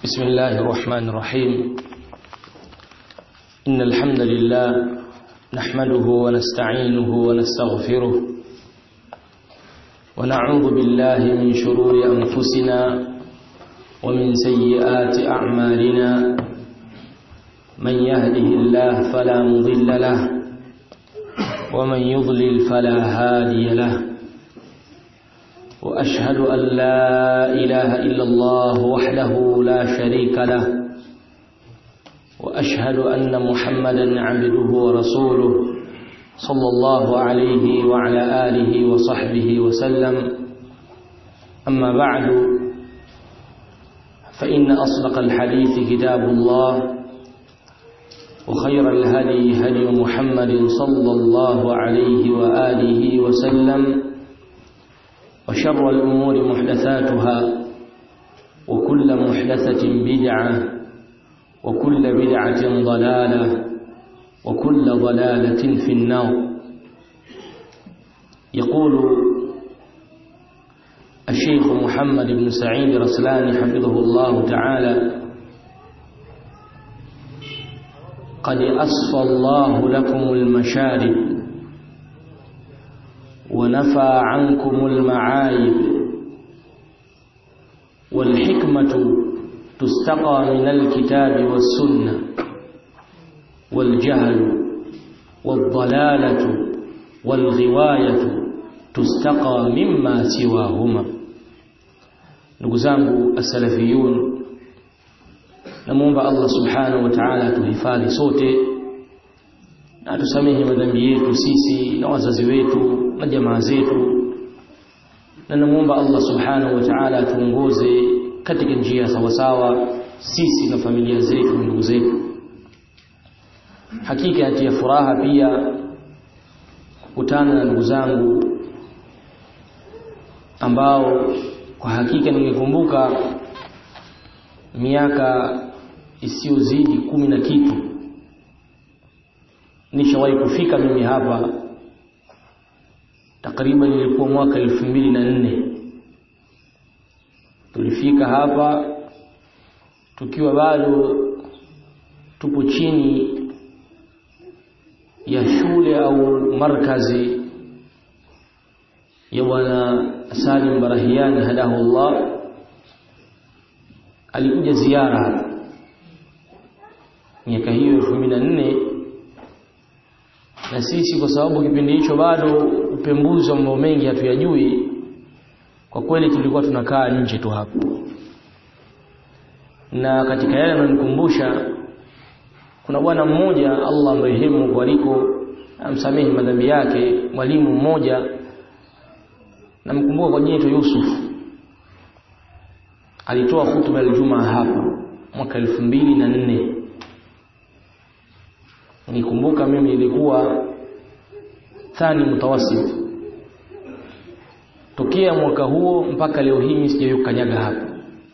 بسم الله الرحمن الرحيم إن الحمد لله نحمده ونستعينه ونستغفره ونعوذ بالله من شرور أنفسنا ومن سيئات أعمالنا من يهده الله فلا مضل له ومن يضلل فلا هادي له وأشهد أن لا إله إلا الله وحده لا شريك له وأشهد أن محمدا عبده ورسوله صلى الله عليه وعلى آله وصحبه وسلم أما بعد فإن أصدق الحديث كتاب الله وخير الهدي هدي محمد صلى الله عليه وآله وسلم وشر الأمور محدثاتها وكل محدثة بدعة وكل بدعة ضلالة وكل ضلالة في النار يقول الشيخ محمد بن سعيد رسلان حفظه الله تعالى قد أصفى الله لكم المشارب ونفى عنكم المعايب والحكمة تستقى من الكتاب والسنة والجهل والضلالة والغواية تستقى مما سواهما نقزانه السلفيون namuomba Allah subhanahu wa ta'ala tuhifadhi sote na tusamehe madhambi yetu sisi na wazazi wetu na jamaa zetu na namuomba Allah subhanahu wa ta'ala tuongoze katika njia sawa sawa sisi na familia zetu ndugu zetu hakika yatia furaha pia kukutana na ndugu zangu ambao kwa hakika ningekumbuka miaka isiyozidi kumi na kitu nishawahi kufika mimi hapa takriban ilikuwa mwaka elfu mbili na nne tulifika hapa tukiwa bado tupo chini ya shule au markazi ya bwana Salim Barahiani hadahullah alikuja ziara miaka hiyo elfu mbili na nne na sisi kwa sababu kipindi hicho bado upembuzi wa mambo mengi hatuyajui kwa kweli tulikuwa tunakaa nje tu hapo na katika yale ananikumbusha kuna bwana mmoja Allah amrehemu kwa aliko amsamehe madhambi yake mwalimu mmoja namkumbuka kwa jina Yusuf alitoa hutuba ya Ijumaa hapa mwaka elfu mbili na nne nikumbuka mimi ilikuwa thani mutawasit tokea mwaka huo mpaka leo hii mimi sijawahi kukanyaga hapa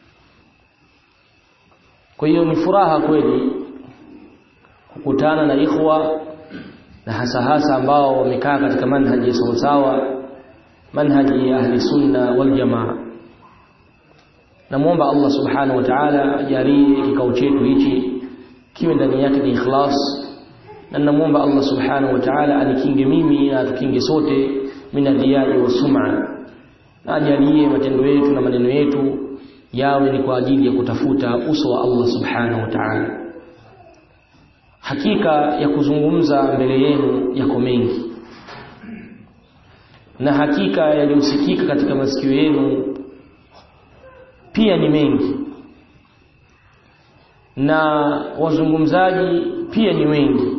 kwa hiyo ni furaha kweli kukutana na ikhwa na hasa hasa ambao wamekaa katika manhaji ya sawasawa manhaji ya ahli sunna wal jamaa namuomba Allah subhanahu wa ta'ala ajalie kikao chetu hichi kiwe ndani yake ni ikhlas na namuomba Allah subhanahu wa ta'ala anikinge mimi na tukinge sote minadhiyai wa sum'a na ajalie matendo yetu na maneno yetu yawe ni kwa ajili ya kutafuta uso wa Allah subhanahu wa ta'ala hakika ya kuzungumza mbele yenu yako mengi na hakika yaliyosikika katika masikio yenu pia ni mengi na wazungumzaji pia ni wengi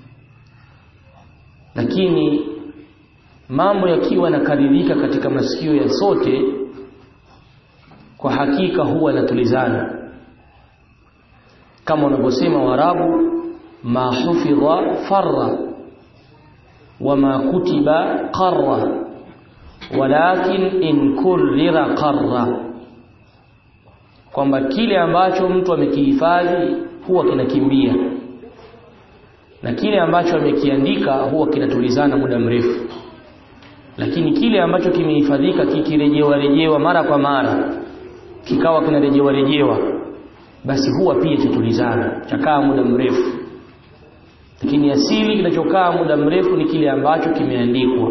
lakini mambo yakiwa nakaririka katika masikio ya sote kwa hakika huwa natulizana kama wanavyosema warabu ma hufidha farra wama kutiba qarra walakin in kurrira qarra kwamba kile ambacho mtu amekihifadhi huwa kinakimbia na kile ambacho amekiandika huwa kinatulizana muda mrefu lakini kile ambacho kimehifadhika kikirejewa rejewa mara kwa mara kikawa kinarejewa rejewa basi huwa pia chatulizana chakaa muda mrefu lakini asili kinachokaa muda mrefu ni kile ambacho kimeandikwa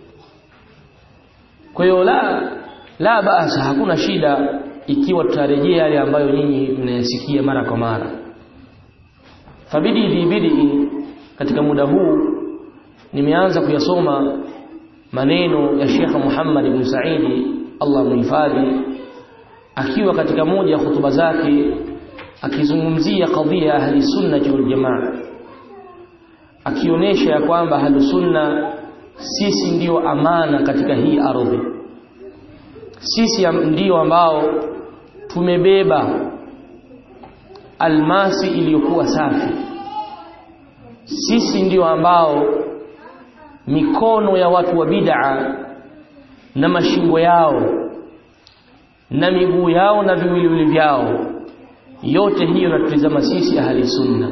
kwa hiyo la la basa hakuna shida ikiwa tutarejea yale ambayo nyinyi mnayasikia mara kwa mara fabidi dhibidi katika muda huu nimeanza kuyasoma maneno ya Sheikh Muhammad ibn Saidi Allah muhifadhi akiwa katika moja ya hutuba zake akizungumzia kadhia ya ahli sunna wal jamaa akionyesha ya kwamba ahli sunna sisi ndiyo amana katika hii ardhi sisi ndiyo ambao tumebeba almasi iliyokuwa safi sisi ndiyo ambao mikono ya watu wa bid'a na mashingo yao na miguu yao na viwiliwili vyao yote hiyo natutizama sisi ahli sunna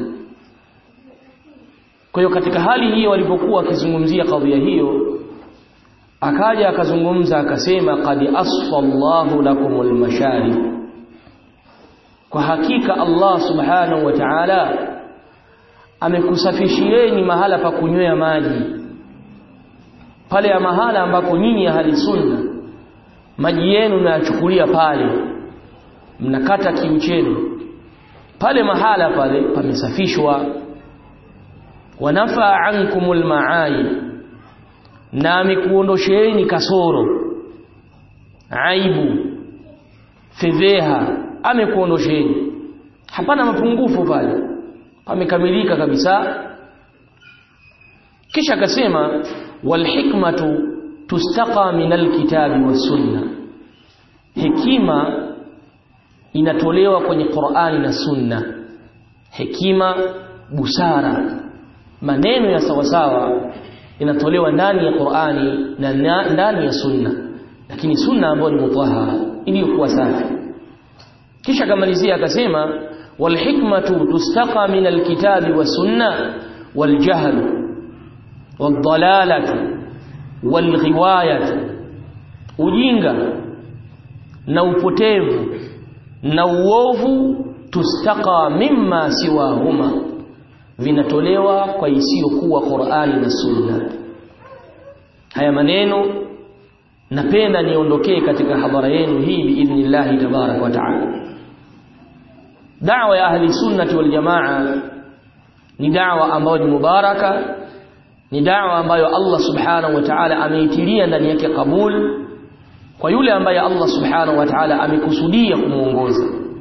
kwa hiyo katika hali hiyo walipokuwa wakizungumzia kadhia hiyo akaja akazungumza akasema qad asfa Allahu lakumul masharib kwa hakika Allah subhanahu wa ta'ala amekusafishieni mahala pa kunywea maji pale ya mahala ambako nyinyi ahli sunna maji yenu mnayachukulia pale mnakata kiu chenu pale mahala pale pamesafishwa wanafa ankumul maai na amekuondosheeni kasoro aibu fedheha amekuondosheni hapana mapungufu pale pamekamilika kabisa kisha akasema walhikmatu tustaqa min alkitabi wasunna hekima inatolewa kwenye Qur'ani na Sunna hekima busara maneno ya sawasawa inatolewa ndani ya Qur'ani na ndani ya Sunna lakini Sunna ambayo ni mutahara iliyokuwa safi kisha akamalizia akasema walhikmatu tustaqa min alkitabi wasunna waljahl والضلاله والغوايه ujinga na upotevu na uovu tustaqa mimma siwahuma vinatolewa kwa isiyokuwa Qur'ani na Sunna haya maneno napenda niondokee katika hadhara yenu hii biidhnillah tabarak wa taala da'wa ya ahli sunnati wal jamaa ni da'wa ambayo ni mubaraka ni da'wa ambayo Allah subhanahu wa ta'ala ameitilia ndani yake kabul kwa yule ambaye Allah subhanahu wa ta'ala amekusudia kumuongoza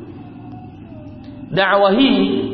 da'wa hii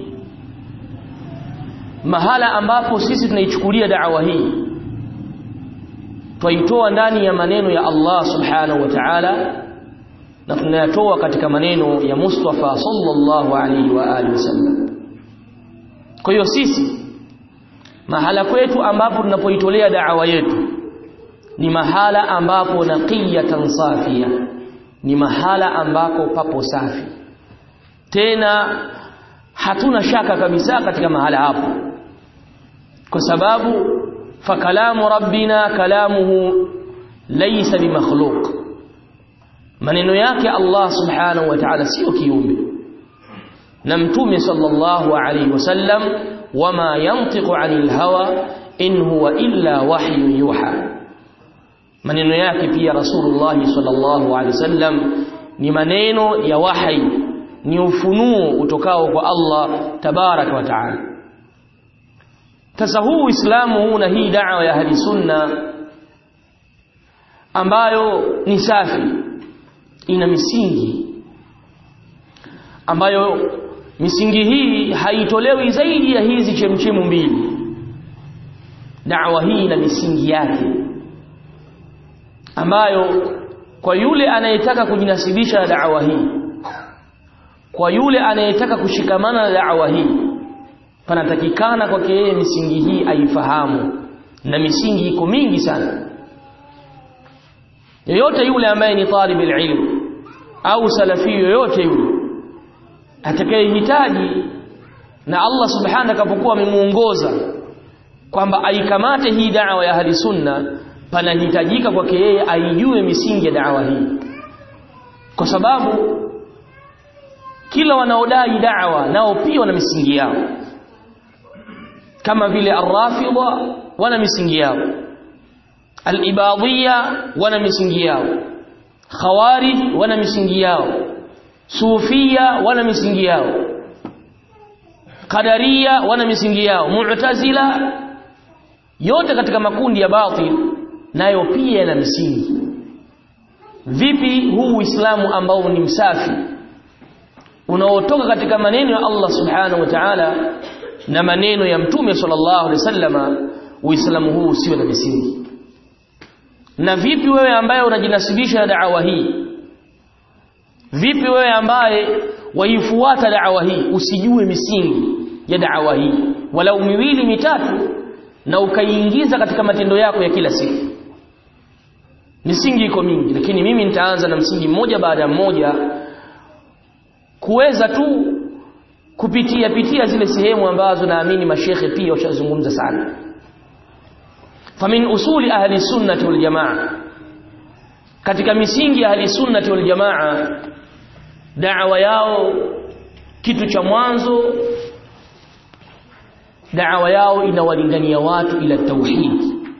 mahala ambapo sisi tunaichukulia da'wa hii twaitoa ndani ya maneno ya Allah subhanahu wa ta'ala na tunayatoa katika maneno ya Mustafa sallallahu alaihi wa alihi wasallam kwa hiyo sisi mahala kwetu ambapo tunapoitolea da'wa yetu ni mahala ambapo naqiyatan safia ni mahala ambako papo safi tena hatuna shaka kabisa katika mahala hapo kwa sababu fakalamu rabbina kalamuhu laysa bimakhluq maneno yake Allah subhanahu wa ta'ala sio kiumbe na mtume sallallahu alayhi wasallam wama yantiqu anil hawa in huwa illa wahyu yuha maneno yake pia rasulullah sallallahu alayhi wasallam ni maneno ya wahi ni ufunuo utokao kwa Allah tabarak wa taala sasa huu uislamu huu na hii da'wa ya ahli sunna ambayo ni safi ina misingi ambayo misingi hii haitolewi zaidi ya hizi chemchemu mbili da'wa hii ina misingi yake ambayo kwa yule anayetaka kujinasibisha na da'wa hii kwa yule anayetaka kushikamana na da'wa hii panatakikana kwake yeye misingi hii aifahamu na misingi iko mingi sana yoyote yule ambaye ni talib ilm au salafi yoyote yule atakayehitaji na Allah subhanahu akapokuwa amemuongoza kwamba aikamate hii da'wa ya ahli sunna panahitajika kwake yeye aijue misingi ya da'wa hii kwa sababu kila wanaodai da'wa nao pia wana misingi yao kama vile ar-rafidha wana misingi yao al-ibadiyya wana misingi yao khawarij wana misingi yao sufia wana misingi yao qadariya wana misingi yao mu'tazila yote katika makundi ya batil nayo pia yana misingi vipi huu uislamu ambao ni msafi unaotoka katika maneno ya Allah subhanahu wa ta'ala na maneno ya mtume sallallahu alaihi wasallama uislamu huu usiwe na misingi na vipi wewe ambaye unajinasibisha na da'wa hii vipi wewe ambaye waifuata da'wa hii usijue misingi ya da'wa hii walau miwili mitatu na ukaiingiza katika matendo yako ya kila siku misingi iko mingi lakini mimi nitaanza na msingi mmoja baada ya mmoja kuweza tu kupitia pitia zile sehemu ambazo naamini mashekhe pia washazungumza sana famin usuli ahli sunnati wal jamaa katika misingi ya ahli sunnati wal jamaa da'wa yao kitu cha mwanzo da'wa yao inawalingania watu ila tauhid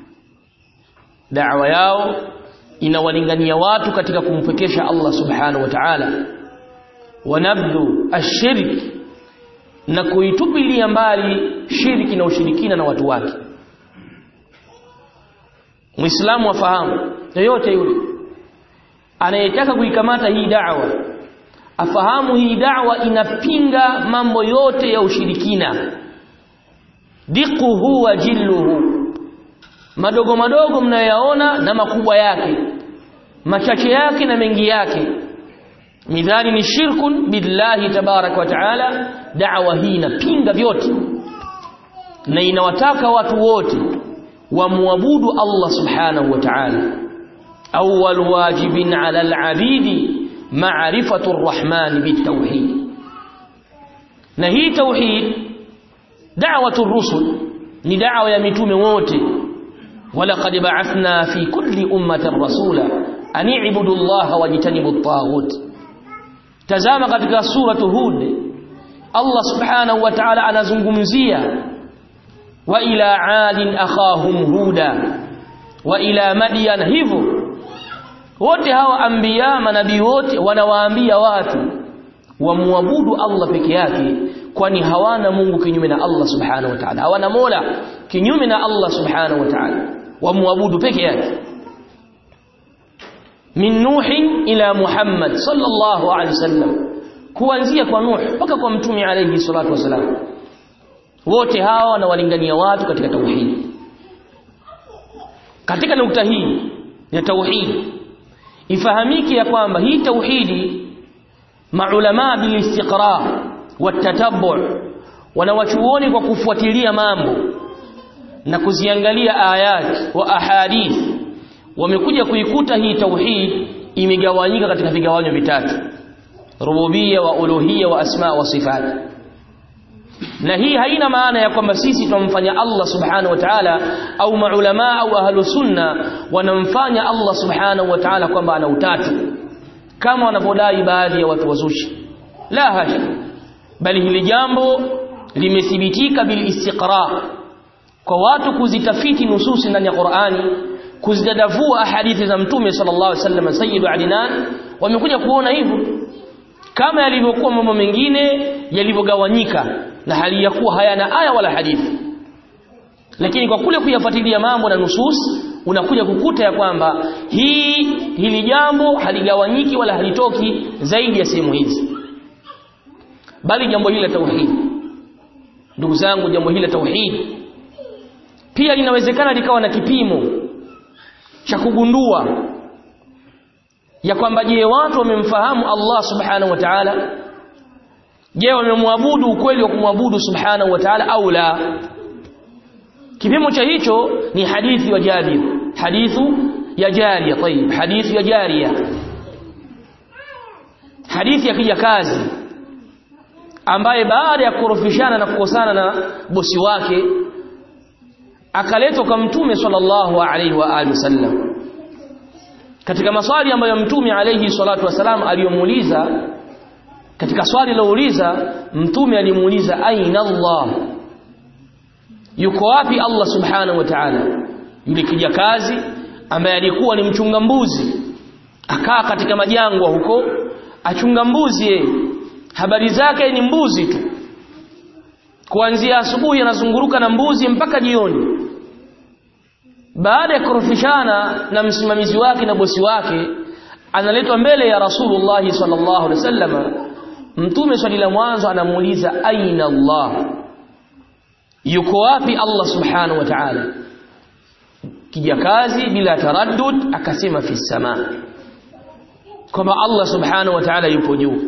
da'wa yao inawalingania watu katika kumpekesha Allah subhanahu wa ta'ala wanabdu ashirk na kuitupilia mbali shirki na ushirikina na watu wake Muislamu afahamu yoyote yule anayetaka kuikamata hii da'wa afahamu hii da'wa inapinga mambo yote ya ushirikina diquhu wa jilluhu madogo madogo mnayoyaona na makubwa yake machache yake na mengi yake midhali ni shirkun billahi tabarak wa taala da'wa hii inapinga vyote na inawataka watu wote wamwabudu Allah subhanahu wa ta'ala awwal wajibin 'ala al-'abidi ma'rifatu ar-rahman bit-tauhid na hii tauhid da'watu ar-rusul ni da'wa ya mitume wote walaqad ba'athna fi kulli ummatin rasula an i'budu Allah wajtanibu at-taghut tazama katika suratu hud Allah subhanahu wa ta'ala anazungumzia wa ila adin akhahum huda wa ila madyan hivyo wote hawa anbiya manabii wote wanawaambia watu wamwabudu Allah peke yake kwani hawana Mungu kinyume na Allah subhanahu wa ta'ala hawana mola kinyume na Allah subhanahu wa ta'ala wamwabudu peke yake min nuhin ila muhammad sallallahu alaihi wasallam kuanzia kwa nuh mpaka kwa mtume alayhi salatu wasalam wote hawa wanawalingania watu katika tauhidi katika nukta hii ya tauhidi ifahamike ya kwamba hii tauhidi maulama bil istiqra watatabbu wanawachuoni kwa kufuatilia mambo na kuziangalia ayat wa ahadith wamekuja kuikuta hii tauhid imegawanyika katika vigawanyo vitatu rububia wa uluhia wa asma wa sifat na hii haina maana ya kwamba sisi tunamfanya Allah subhanahu wa ta'ala au maulama au ahlu sunna wanamfanya Allah subhanahu wa ta'ala kwamba ana utatu kama wanavyodai baadhi ya watu wazushi la hasha bali hili jambo limethibitika bil istiqra kwa watu kuzitafiti nususi ndani ya Qur'ani kuzidadavua hadithi za mtume sallallahu alaihi wasallam sayyidu adinan wamekuja kuona hivyo kama yalivyokuwa mambo mengine yalivyogawanyika na hali ya kuwa hayana aya wala hadithi lakini kwa kule kuyafuatilia mambo na nusus unakuja kukuta ya kwamba hii hili jambo haligawanyiki wala halitoki zaidi ya sehemu hizi bali jambo hili la tauhid ndugu zangu jambo hili la tauhid pia linawezekana likawa na kipimo cha kugundua ya kwamba je watu wamemfahamu Allah subhanahu wa ta'ala je wamemwabudu ukweli wa kumwabudu subhanahu wa ta'ala au la kipimo cha hicho ni hadithi wa Jabir hadithu ya Jariya طيب hadithi ya Jariya hadithi ya kijakazi ambaye baada ya kurofishana na kukosana na bosi wake akaletwa kwa mtume sallallahu alaihi wa alihi wasallam katika maswali ambayo mtume alaihi salatu wasalam aliyomuuliza katika swali lilouliza mtume alimuuliza aina Allah yuko wapi Allah subhanahu wa ta'ala yule kijakazi ambaye alikuwa ni mchunga mbuzi akaa katika majangwa huko achunga mbuzi yeye habari zake ni mbuzi tu kuanzia asubuhi anazunguruka na mbuzi mpaka jioni baada ya kurufishana na msimamizi wake na bosi wake analetwa mbele ya Rasulullah sallallahu alaihi wasallam mtume swali la mwanzo anamuuliza aina Allah yuko wapi Allah subhanahu wa ta'ala kijakazi bila taraddud akasema fi sama kwamba Allah subhanahu wa ta'ala yupo juu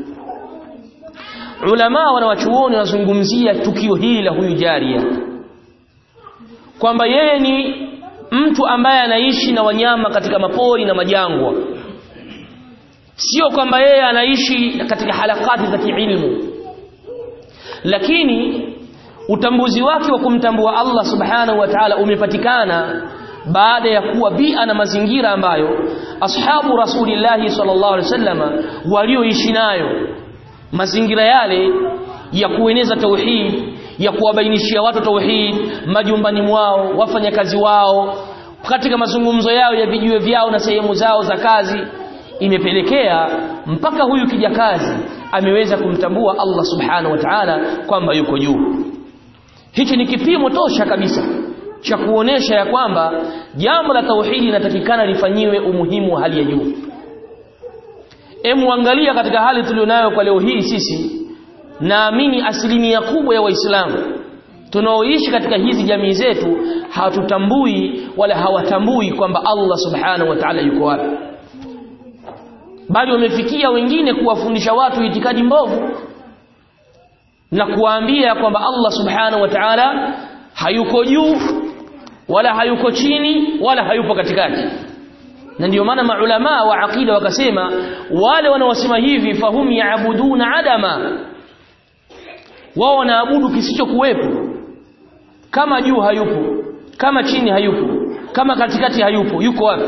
ulama wanawachuoni wanazungumzia tukio hili la huyu jaria kwamba yeye ni mtu ambaye anaishi na wanyama katika mapori na majangwa sio kwamba yeye anaishi katika halakati za kiilmu lakini utambuzi wake wa kumtambua Allah subhanahu wa ta'ala umepatikana baada ya kuwa bia na mazingira ambayo ashabu rasulillahi sallallahu alaihi wasallam walioishi nayo mazingira yale ya kueneza tauhid ya kuwabainishia watu tauhid majumbani mwao wafanyakazi wao katika mazungumzo yao ya vijiwe vyao na sehemu zao za kazi imepelekea mpaka huyu kijakazi ameweza kumtambua Allah subhanahu wa ta'ala kwamba yuko juu hichi ni kipimo tosha kabisa cha kuonesha ya kwamba jambo la tauhidi linatakikana lifanyiwe umuhimu wa hali ya juu Emu angalia katika hali tulionayo kwa leo hii sisi naamini asilimia kubwa ya waislamu tunaoishi katika hizi jamii zetu hatutambui wala hawatambui kwamba Allah subhanahu wa ta'ala yuko wapi bali wamefikia wengine kuwafundisha watu itikadi mbovu na kuwaambia kwamba Allah subhanahu wa ta'ala hayuko juu wala hayuko chini wala hayupo katikati na ndio maana maulama wa aqida wakasema wale wanaosema hivi fahum yaabuduna adama wao wanaabudu kisichokuwepo kama juu hayupo kama chini hayupo kama katikati hayupo yuko wapi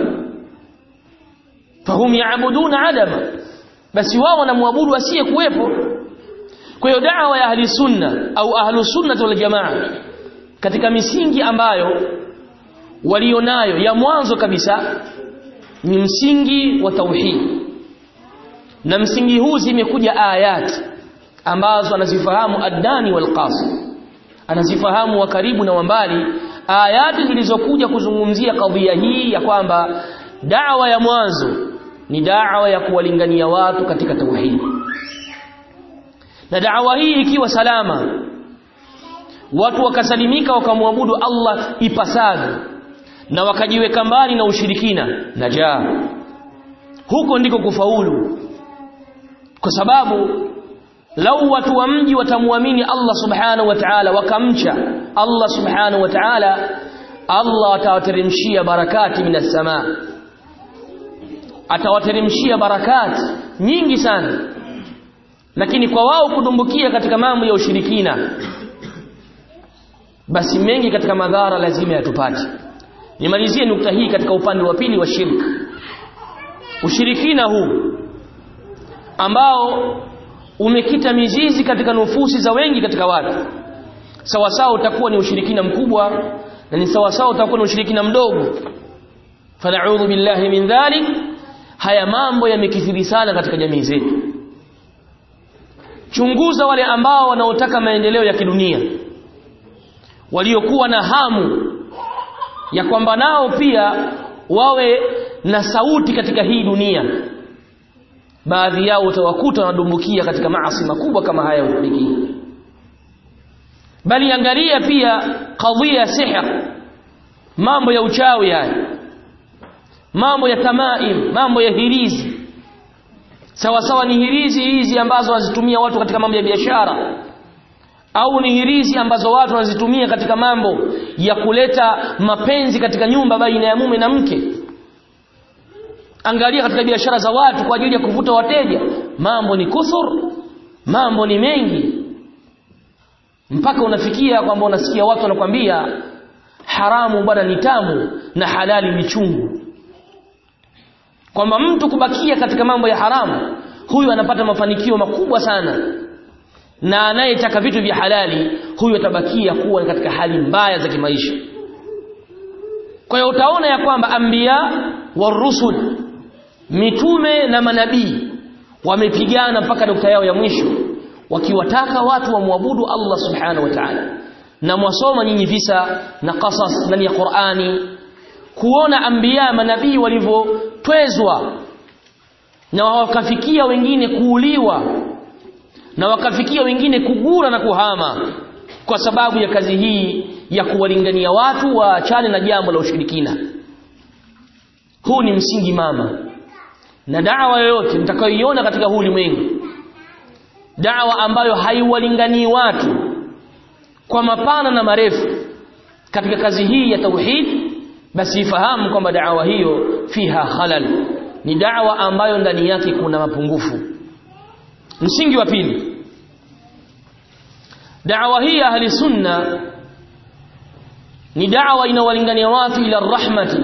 fahum yaabuduna adama basi wao wanamwabudu asiye kuwepo kwa hiyo da'wa ya ahli sunna au ahlu sunna wal jamaa katika misingi ambayo walionayo ya mwanzo kabisa ni msingi wa tauhid na msingi huu zimekuja ayat ambazo anazifahamu adani wal qasim anazifahamu wa karibu na wambali ayati zilizokuja kuzungumzia kadhia hii ya kwamba da'wa ya mwanzo ni da'wa ya kuwalingania watu katika tauhid na da'wa hii ikiwa salama watu wakasalimika wakamwabudu Allah ipasavyo na wakajiweka mbali na ushirikina najaa huko ndiko kufaulu kwa sababu lau watu wa mji watamwamini Allah subhanahu wa ta'ala wakamcha Allah subhanahu wa ta'ala Allah atawateremshia barakati minas samaa atawateremshia barakati nyingi sana lakini kwa wao kudumbukia katika mambo ya ushirikina basi mengi katika madhara lazima yatupate nimalizie nukta hii katika upande wa pili wa shirk ushirikina huu ambao umekita mizizi katika nufusi za wengi katika watu sawa sawa utakuwa ni ushirikina mkubwa na ni sawa sawa utakuwa ni ushirikina mdogo fanaudhu billahi min dhalik haya mambo yamekithiri sana katika jamii zetu chunguza wale ambao wanaotaka maendeleo ya kidunia waliokuwa na hamu ya kwamba nao pia wawe na sauti katika hii dunia baadhi yao utawakuta wanadumbukia katika maasi makubwa kama haya ushirikina bali angalia pia kadhia ya sihr mambo ya uchawi haya mambo ya tamaim mambo ya hirizi sawa sawa ni hirizi hizi ambazo wanazitumia watu katika mambo ya biashara au ni hirizi ambazo watu wanazitumia katika mambo ya kuleta mapenzi katika nyumba baina ya mume na mke angalia katika biashara za watu kwa ajili ya kuvuta wateja mambo ni kuthur mambo ni mengi mpaka unafikia kwamba unasikia watu wanakwambia haramu bwana ni tamu na halali ni chungu kwamba mtu kubakia katika mambo ya haramu huyu anapata mafanikio makubwa sana na anayetaka vitu vya halali huyu atabakia kuwa katika hali mbaya za kimaisha kwa hiyo utaona ya kwamba anbiya warusul mitume na manabii wamepigana mpaka nukta yao ya mwisho wakiwataka watu wamwabudu Allah subhanahu wa ta'ala na mwasoma nyinyi visa na qasas ndani ya Qur'ani kuona anbiya manabii walivyotwezwa na wakafikia wengine kuuliwa na wakafikia wengine kugura na kuhama kwa sababu ya kazi hii ya kuwalingania watu waachane na jambo la ushirikina huu ni msingi mama na dawa yoyote mtakayoiona katika huu ulimwengu dawa ambayo haiwalinganii watu kwa mapana na marefu katika kazi hii ya tauhid basi ifahamu kwamba dawa hiyo fiha khalal ni dawa ambayo ndani yake kuna mapungufu msingi wa pili dawa hii ya ahli sunna ni dawa inawalingania watu ila rahmati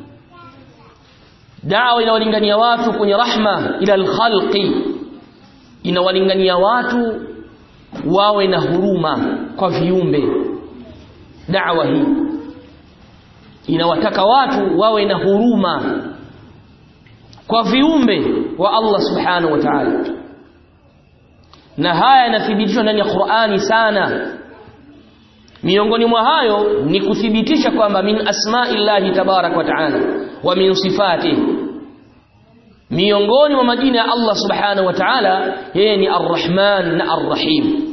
dawa inawalingania watu kwenye rahma ila alkhalqi inawalingania watu wawe na huruma kwa viumbe dawa hii inawataka watu wawe na huruma kwa viumbe wa Allah subhanahu wa ta'ala na haya yanathibitishwa ndani ya Qur'ani sana miongoni mwa hayo ni kuthibitisha kwamba min asma'illahi tabarak wa ta'ala wa min sifatihi miongoni mwa majina ya Allah subhanahu wa ta'ala yeye ni arrahman na arrahim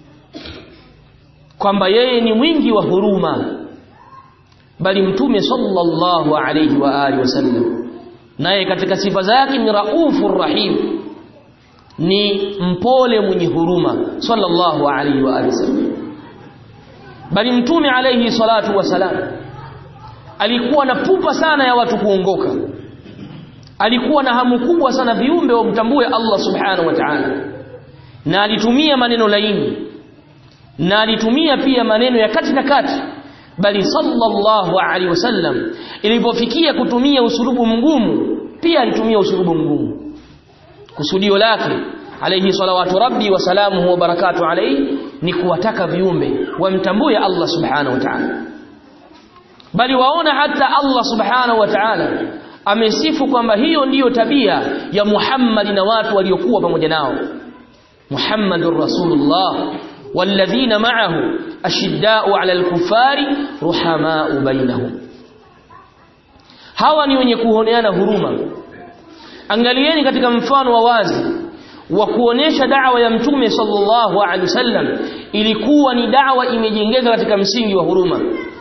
kwamba yeye ni mwingi wa huruma bali mtume sallallahu alayhi wa alihi wasallam naye katika sifa zake ni raufur rahim ni mpole mwenye huruma sallallahu alayhi wa alihi wasallam bali mtume alayhi salatu wasalam alikuwa na pupa sana ya watu kuongoka alikuwa na hamu kubwa sana viumbe wamtambue Allah subhanahu wa ta'ala na alitumia maneno laini na alitumia pia maneno ya kati na kati bali sallallahu alaihi wasallam ilipofikia kutumia usulubu mgumu pia alitumia usulubu mgumu kusudio lake alayhi salawatu rabbi wa salamuhu wa barakatu alayhi ni kuwataka viumbe wamtambue Allah subhanahu wa ta'ala bali waona hata Allah subhanahu wa ta'ala amesifu kwamba hiyo ndiyo tabia ya Muhammad na watu waliokuwa pamoja nao Muhammadur Rasulullah والذين معه أشداء على الكفار رحماء بينهم hawa ni wenye kuoneana huruma angalieni katika mfano wa wazi wa kuonesha da'wa ya mtume sallallahu alaihi wasallam ilikuwa ni da'wa imejengeka katika msingi wa huruma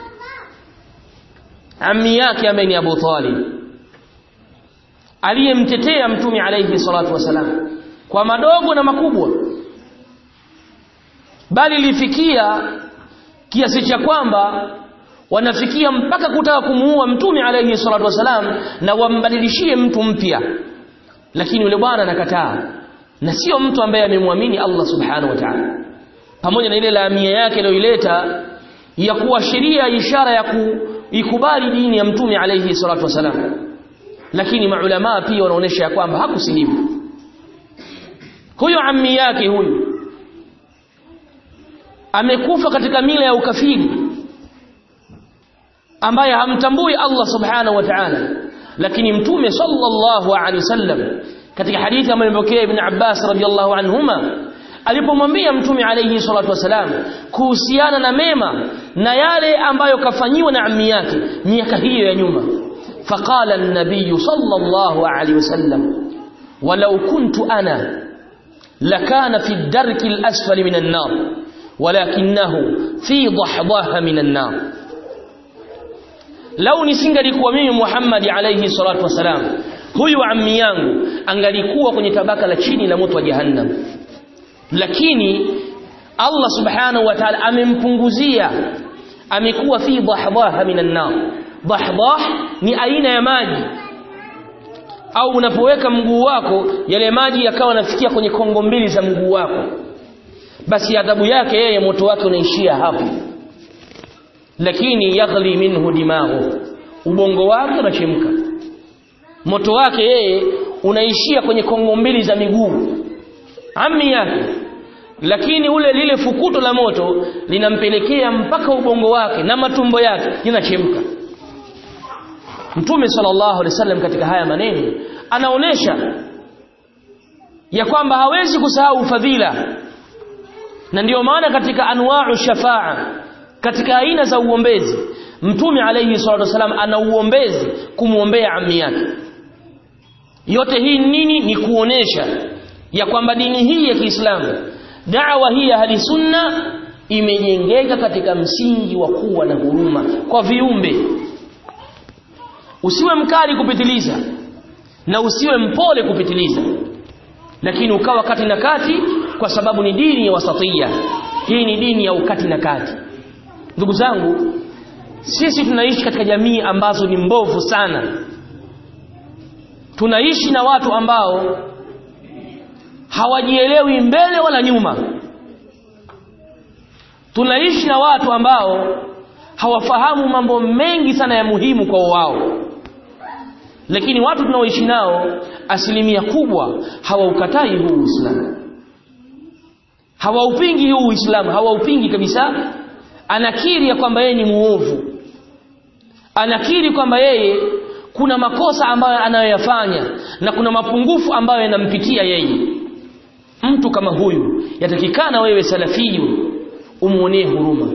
ammi yake ambaye ni Abu Talib aliyemtetea mtume alayhi salatu wasalam kwa madogo na makubwa bali lifikia kiasi cha kwamba wanafikia mpaka kutaka kumuua mtume alayhi salatu wasalam na wambadilishie mtu mpya lakini yule bwana anakataa na sio mtu ambaye amemwamini Allah subhanahu wa ta'ala pamoja na ile laamia yake aliyoileta ya kuashiria ishara ya kuikubali dini ya mtume alayhi salatu wasalam lakini maulama pia wanaonesha ya kwamba hakusilimu huyo ammi yake huyu amekufa katika mila ya ukafiri ambaye hamtambui Allah subhanahu wa ta'ala lakini mtume sallallahu alaihi wasallam katika hadithi ambayo imepokea ibn Abbas radhiallahu anhuma alipomwambia mtume alayhi salatu wasalam kuhusiana na mema na yale ambayo kafanyiwa na ammi yake miaka hiyo ya nyuma فقال النبي صلى الله عليه وسلم ولو كنت أنا لكان في الدرك الأسفل من النار ولكنه في ضحضاها من النار لو nisingalikuwa mimi Muhammad alayhi salatu wasalam huyu ammi yangu angalikuwa kwenye tabaka la chini la moto wa jahannam lakini Allah subhanahu wa ta'ala amempunguzia amekuwa fi dhahdhaha minan nar dhahdhah ni aina ya maji au unapoweka mguu wako yale maji yakawa nafikia kwenye kongo mbili za mguu wako basi adhabu yake yeye moto wake unaishia hapo lakini yaghli minhu dimaghu ubongo wake unachemka moto wake yeye unaishia kwenye kongo mbili za miguu ammi yake lakini ule lile fukuto la moto linampelekea mpaka ubongo wake na matumbo yake yanachemka Mtume sallallahu alaihi wasallam katika haya maneno anaonesha ya kwamba hawezi kusahau fadhila na ndiyo maana katika anwa'u shafaa katika aina za uombezi Mtume alayhi salatu wasallam ana uombezi kumuombea ammi yake yote hii nini ni kuonesha ya kwamba dini hii ya Kiislamu da'wa hii ya ahli sunna imejengeka katika msingi wa kuwa na huruma kwa viumbe usiwe mkali kupitiliza na usiwe mpole kupitiliza lakini ukawa kati na kati kwa sababu ni dini ya wasatia hii ni dini ya ukati na kati ndugu zangu sisi tunaishi katika jamii ambazo ni mbovu sana tunaishi na watu ambao hawajielewi mbele wala nyuma tunaishi na watu ambao hawafahamu mambo mengi sana ya muhimu kwa wao lakini watu tunaoishi nao asilimia kubwa hawaukatai huu Uislamu hawaupingi huu Uislamu hawaupingi kabisa anakiri ya kwamba yeye ni muovu anakiri kwamba yeye kuna makosa ambayo anayoyafanya na kuna mapungufu ambayo yanampitia yeye mtu kama huyu yatakikana wewe salafiyu umuonee huruma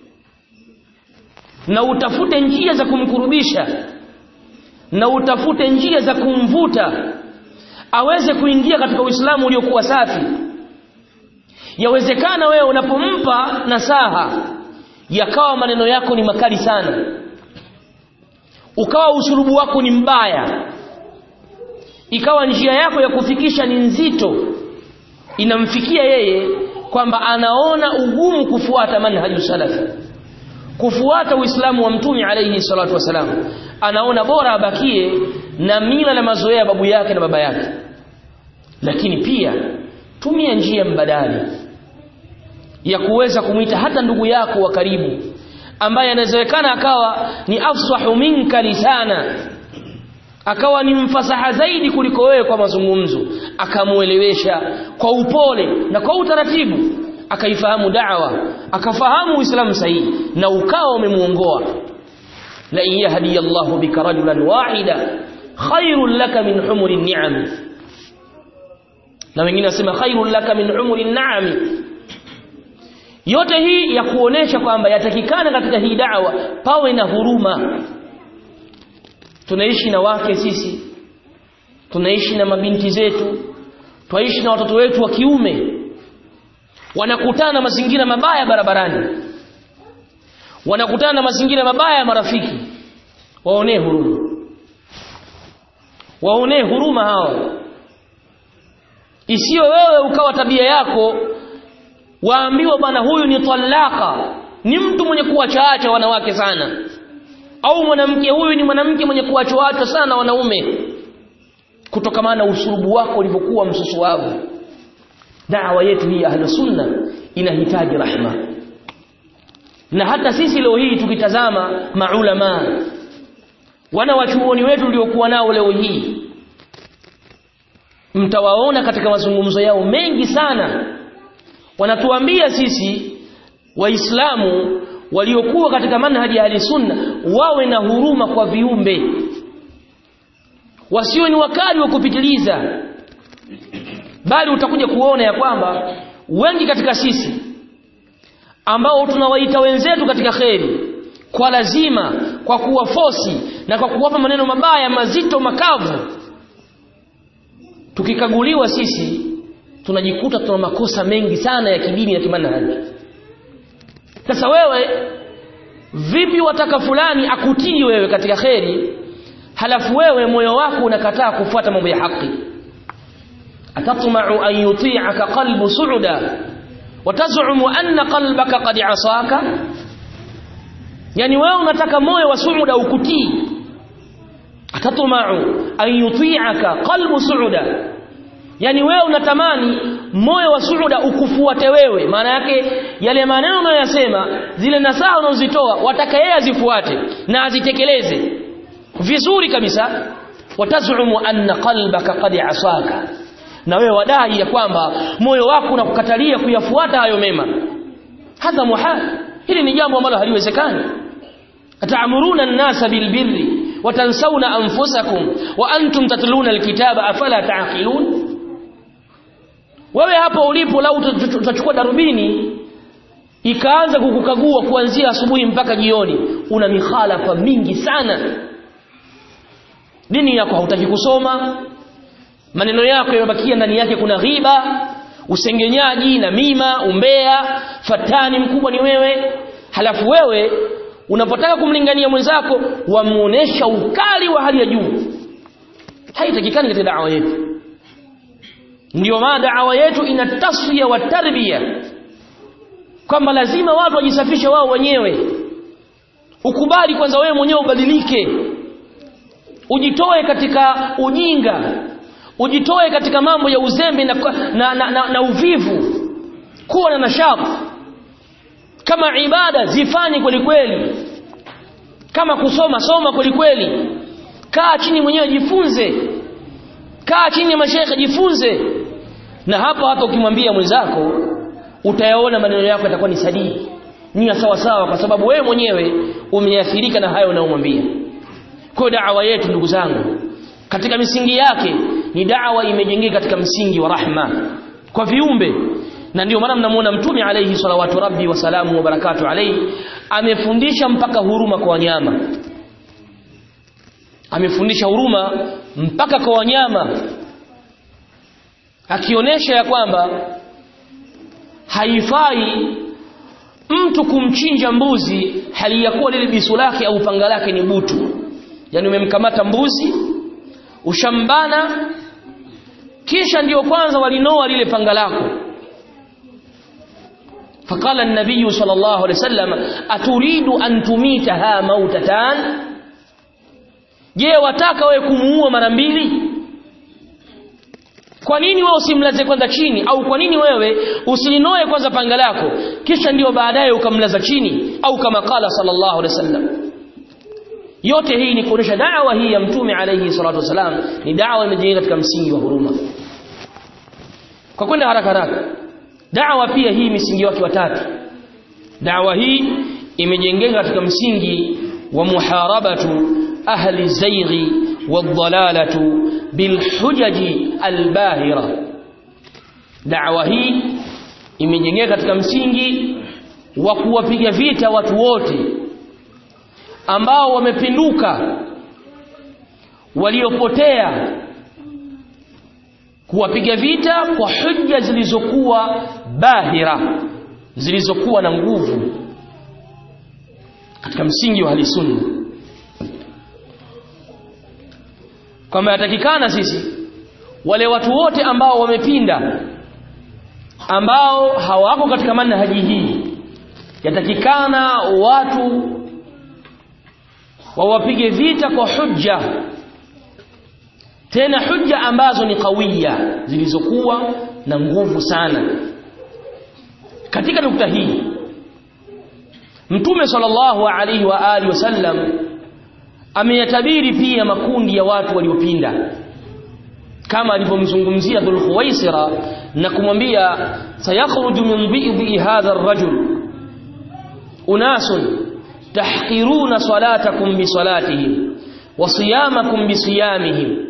na utafute njia za kumkurubisha na utafute njia za kumvuta aweze kuingia katika Uislamu uliokuwa safi yawezekana wewe unapompa nasaha yakawa maneno yako ni makali sana ukawa usulubu wako ni mbaya ikawa njia yako ya kufikisha ni nzito inamfikia yeye kwamba anaona ugumu kufuata manhaju salafi kufuata uislamu wa mtume alayhi salatu wasalam anaona bora abakie na mila na mazoea babu yake na baba yake lakini pia tumia njia mbadala ya kuweza kumwita hata ndugu yako wa karibu ambaye anawezekana akawa ni afsahu minka lisana akawa ni mfasaha zaidi kuliko wewe kwa mazungumzo akamuelewesha kwa upole na kwa utaratibu akaifahamu da'wa akafahamu uislamu sahihi na ukawa umemuongoa la in yahdi Allahu bika rajulan wahida khairul laka min humuri ni'am na wengine wasema khairul laka min humuri ni'am yote hii ya kuonesha kwamba yatakikana katika hii da'wa pawe na huruma tunaishi na wake sisi tunaishi na mabinti zetu twaishi na watoto wetu wa kiume wanakutana na mazingira mabaya barabarani wanakutana na mazingira mabaya ya marafiki waonee huruma waonee huruma hawa isiyo wewe ukawa tabia yako waambiwa bwana huyu ni talaka ni mtu mwenye kuwachaacha wanawake sana au mwanamke huyu ni mwanamke mwenye kuwachaacha sana wanaume kutokamana na usurubu wako ulivyokuwa msusuavu da'wa yetu hii ahlu sunna inahitaji rahma na hata sisi leo hii tukitazama maulama wana wachuoni wetu uliokuwa nao leo hii mtawaona katika mazungumzo yao mengi sana wanatuambia sisi waislamu waliokuwa katika manhaji ya ahli sunna wawe na huruma kwa viumbe wasiwe ni wakali wa kupitiliza bali utakuja kuona ya kwamba wengi katika sisi ambao tunawaita wenzetu katika kheri kwa lazima kwa kuwafosi na kwa kuwapa maneno mabaya mazito makavu tukikaguliwa sisi tunajikuta tuna makosa mengi sana ya kidini na kimanhaji sasa wewe vipi wataka fulani akutii wewe katika kheri halafu wewe moyo wako unakataa kufuata mambo ya haki atatma'u an yuti'aka qalbu su'da watazumu anna qalbaka qad asaka yani wewe unataka moyo wa su'da ukutii atatma'u an yuti'aka qalbu su'da yani wewe unatamani moyo wa suuda ukufuate wewe maana yake yale maneno unayoyasema zile nasaha unazozitoa wataka yeye azifuate na azitekeleze vizuri kabisa watazumu anna qalbaka qad asaka na wewe wadai ya kwamba moyo wako unakukatalia kuyafuata hayo mema hadha muhal hili ni jambo ambalo haliwezekani ataamuruna an-nasa bilbirri watansawna anfusakum wa antum tatluna alkitaba afala taaqilun wewe hapo ulipo lau utachukua darubini ikaanza kukukagua kuanzia asubuhi mpaka jioni una mikhalafa mingi sana dini yako hautaki kusoma maneno yako yamebakia ndani yake kuna ghiba usengenyaji na mima umbea fatani mkubwa ni wewe halafu wewe unapotaka kumlingania mwenzako wamuonesha ukali wa hali ya juu haitakikani katika dawa yetu ndio maana dawa yetu ina tasfiya wa tarbia kwamba lazima watu wajisafishe wao wenyewe ukubali kwanza wewe mwenyewe ubadilike ujitoe katika ujinga ujitoe katika mambo ya uzembe na, na, na, na, na uvivu kuwa na nashati kama ibada zifanye kweli kweli kama kusoma soma kweli kweli kaa chini mwenyewe jifunze kaa chini ya mashaikh jifunze na hapo hata ukimwambia mwenzako utayaona maneno yako yatakuwa ni sadiki ni ya sawa sawa kwa sababu wewe mwenyewe umeathirika na hayo unayomwambia kwa da'wa yetu ndugu zangu katika misingi yake ni da'wa imejengeka katika msingi wa rahma kwa viumbe na ndio maana mnamuona mtume alayhi salawatu rabbi wa salamu wa barakatu alayhi amefundisha mpaka huruma kwa wanyama amefundisha huruma mpaka kwa wanyama akionyesha ya kwamba haifai mtu kumchinja mbuzi hali ya kuwa lile bisu lake au panga lake ni butu yani umemkamata mbuzi ushambana kisha ndiyo kwanza walinoa lile panga lako فقال النبي صلى الله عليه وسلم أتريد أن تميتها موتتان je wataka wewe kumuua mara mbili kwa nini wewe usimlaze kwanza chini au kwa nini wewe usilinoe kwanza panga lako kisha ndio baadaye ukamlaza chini au kama qala sallallahu alaihi wasallam yote hii ni kuonesha da'wa hii ya mtume alayhi salatu wasalam ni da'wa imejengeka katika msingi wa huruma kwa kwenda haraka haraka da'wa pia hii misingi wake watatu da'wa hii imejengeka katika msingi wa muharabatu ahli zaighi wadhalalatu bilhujaji albahira da'wa hii imejengeka katika msingi wa kuwapiga vita watu wote ambao wamepinduka waliopotea kuwapiga vita kwa hujja zilizokuwa bahira zilizokuwa na nguvu katika msingi wa sunna kwamba yatakikana sisi wale watu wote ambao wamepinda ambao hawako katika manhaji hii yatakikana watu wawapige vita kwa hujja tena hujja ambazo ni kawiya zilizokuwa na nguvu sana katika nukta hii mtume sallallahu alaihi wa alihi wasallam ameyatabiri pia makundi ya watu waliopinda kama alivyomzungumzia Dhul Khuwaisira na kumwambia sayakhruju min dhi'i hadha ar-rajul unasun tahqiruna salatakum bi salatihim wa siyamakum bi siyamihim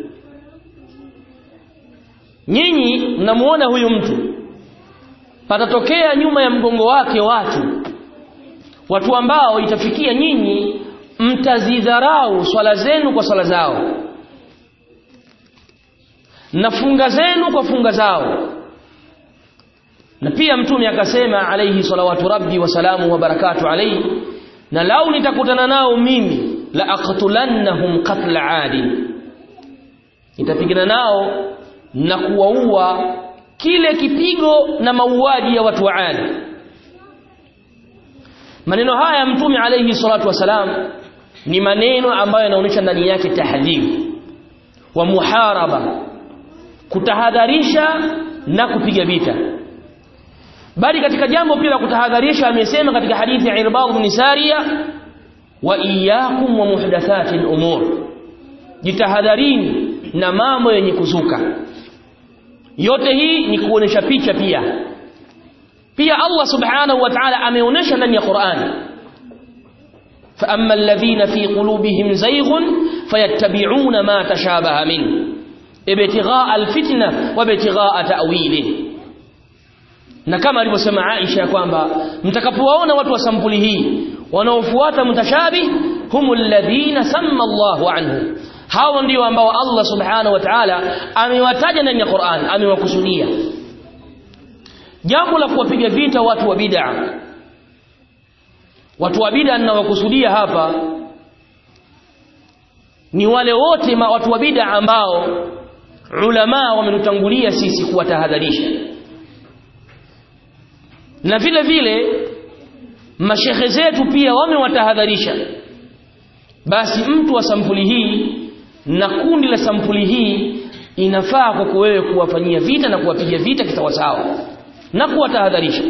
nyinyi mnamuona huyu mtu patatokea nyuma ya mgongo wake watu watu ambao itafikia nyinyi mtazidharau swala zenu kwa swala zao na funga zenu kwa funga zao na pia mtume akasema alayhi salawatu rabbi wa salamu wa barakatu alayhi na lau nitakutana nao mimi la aqtulannahum qatla adi nitapigana nao na kuwaua kile kipigo na mauaji ya watu wa Adi maneno haya mtume alayhi salatu wasalam ni maneno ambayo yanaonyesha ndani yake tahdhir wa muharaba kutahadharisha na kupiga vita bali katika jambo pia la kutahadharisha amesema katika hadithi ya Irbad bin Sariya wa iyyakum wa muhdathati al-umur jitahadharini na mambo yenye kuzuka yote hii ni kuonesha picha pia pia Allah subhanahu wa ta'ala ameonesha ndani ya Qur'an فأما الذين في قلوبهم زيغ فيتبعون ما تشابه منه ابتغاء الفتنة وابتغاء تأويله na kama alivyosema Aisha kwamba mtakapowaona watu wa sampuli hii wanaofuata mutashabi humul ladhina samma Allahu anhu hao ndio ambao Allah subhanahu wa ta'ala amewataja ndani ya Qur'an amewakusudia jambo la kuwapiga vita watu wa bid'a watu wa bid'a ninawakusudia hapa ni wale wote ma watu wa bid'a ambao ulama wamenutangulia sisi kuwatahadharisha na vile vile mashehe zetu pia wamewatahadharisha basi mtu wa sampuli hii na kundi la sampuli hii inafaa kwako wewe kuwafanyia vita na kuwapiga vita kisawasawa na kuwatahadharisha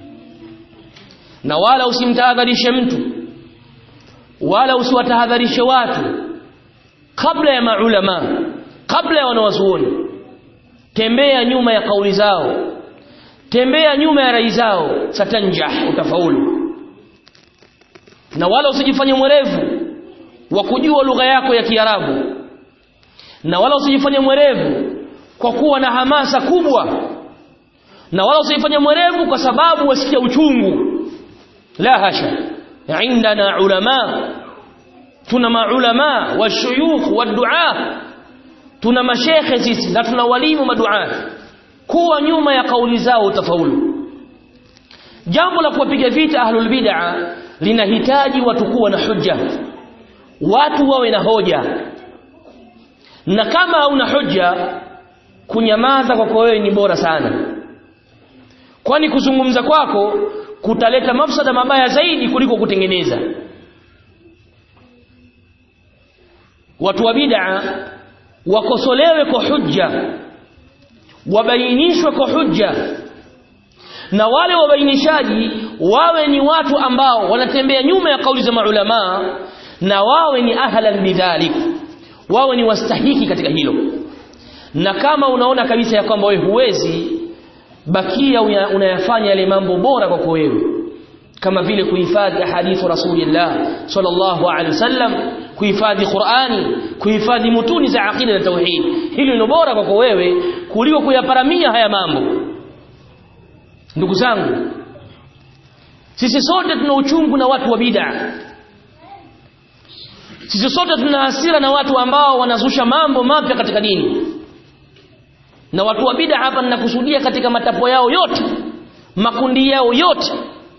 na wala usimtahadharishe mtu wala usiwatahadharishe watu kabla ya maulama kabla ya wanawazuoni tembea nyuma ya kauli zao tembea nyuma ya rai zao satanjah utafaulu na wala usijifanye mwerevu wa kujua lugha yako ya Kiarabu na wala usijifanye mwerevu kwa kuwa na hamasa kubwa na wala usijifanye mwerevu kwa sababu wasikia uchungu la hasha indana ulama tuna maulama washuyukh wadua tuna mashekhe sisi na tuna walimu maduat kuwa nyuma ya kauli zao utafaulu jambo la kuwapiga vita ahlul bid'a linahitaji watu kuwa na hujja watu wawe na hoja na kama hauna hujja kunyamaza kwako wewe ni bora sana kwani kuzungumza kwako kutaleta mafsada mabaya zaidi kuliko kutengeneza watu wa bid'a wakosolewe kwa hujja wabainishwe kwa hujja na wale wabainishaji wawe ni watu ambao wanatembea nyuma ya kauli za maulama na wawe ni ahlan bidhalik wawe ni wastahiki katika hilo na kama unaona kabisa ya kwamba wewe huwezi bakia unayafanya yale mambo bora kwako wewe kama vile kuhifadhi ahadithu rasulillah sallallahu alaihi wasallam kuhifadhi Qur'ani kuhifadhi mutuni za aqida na tauhid hilo ni bora kwako wewe kuliko kuyaparamia haya mambo ndugu zangu sisi sote tuna uchungu na watu wa bid'a sisi sote tuna hasira na watu ambao wanazusha mambo mapya katika dini na watu wa bid'a hapa ninakusudia katika matapo yao yote makundi yao yote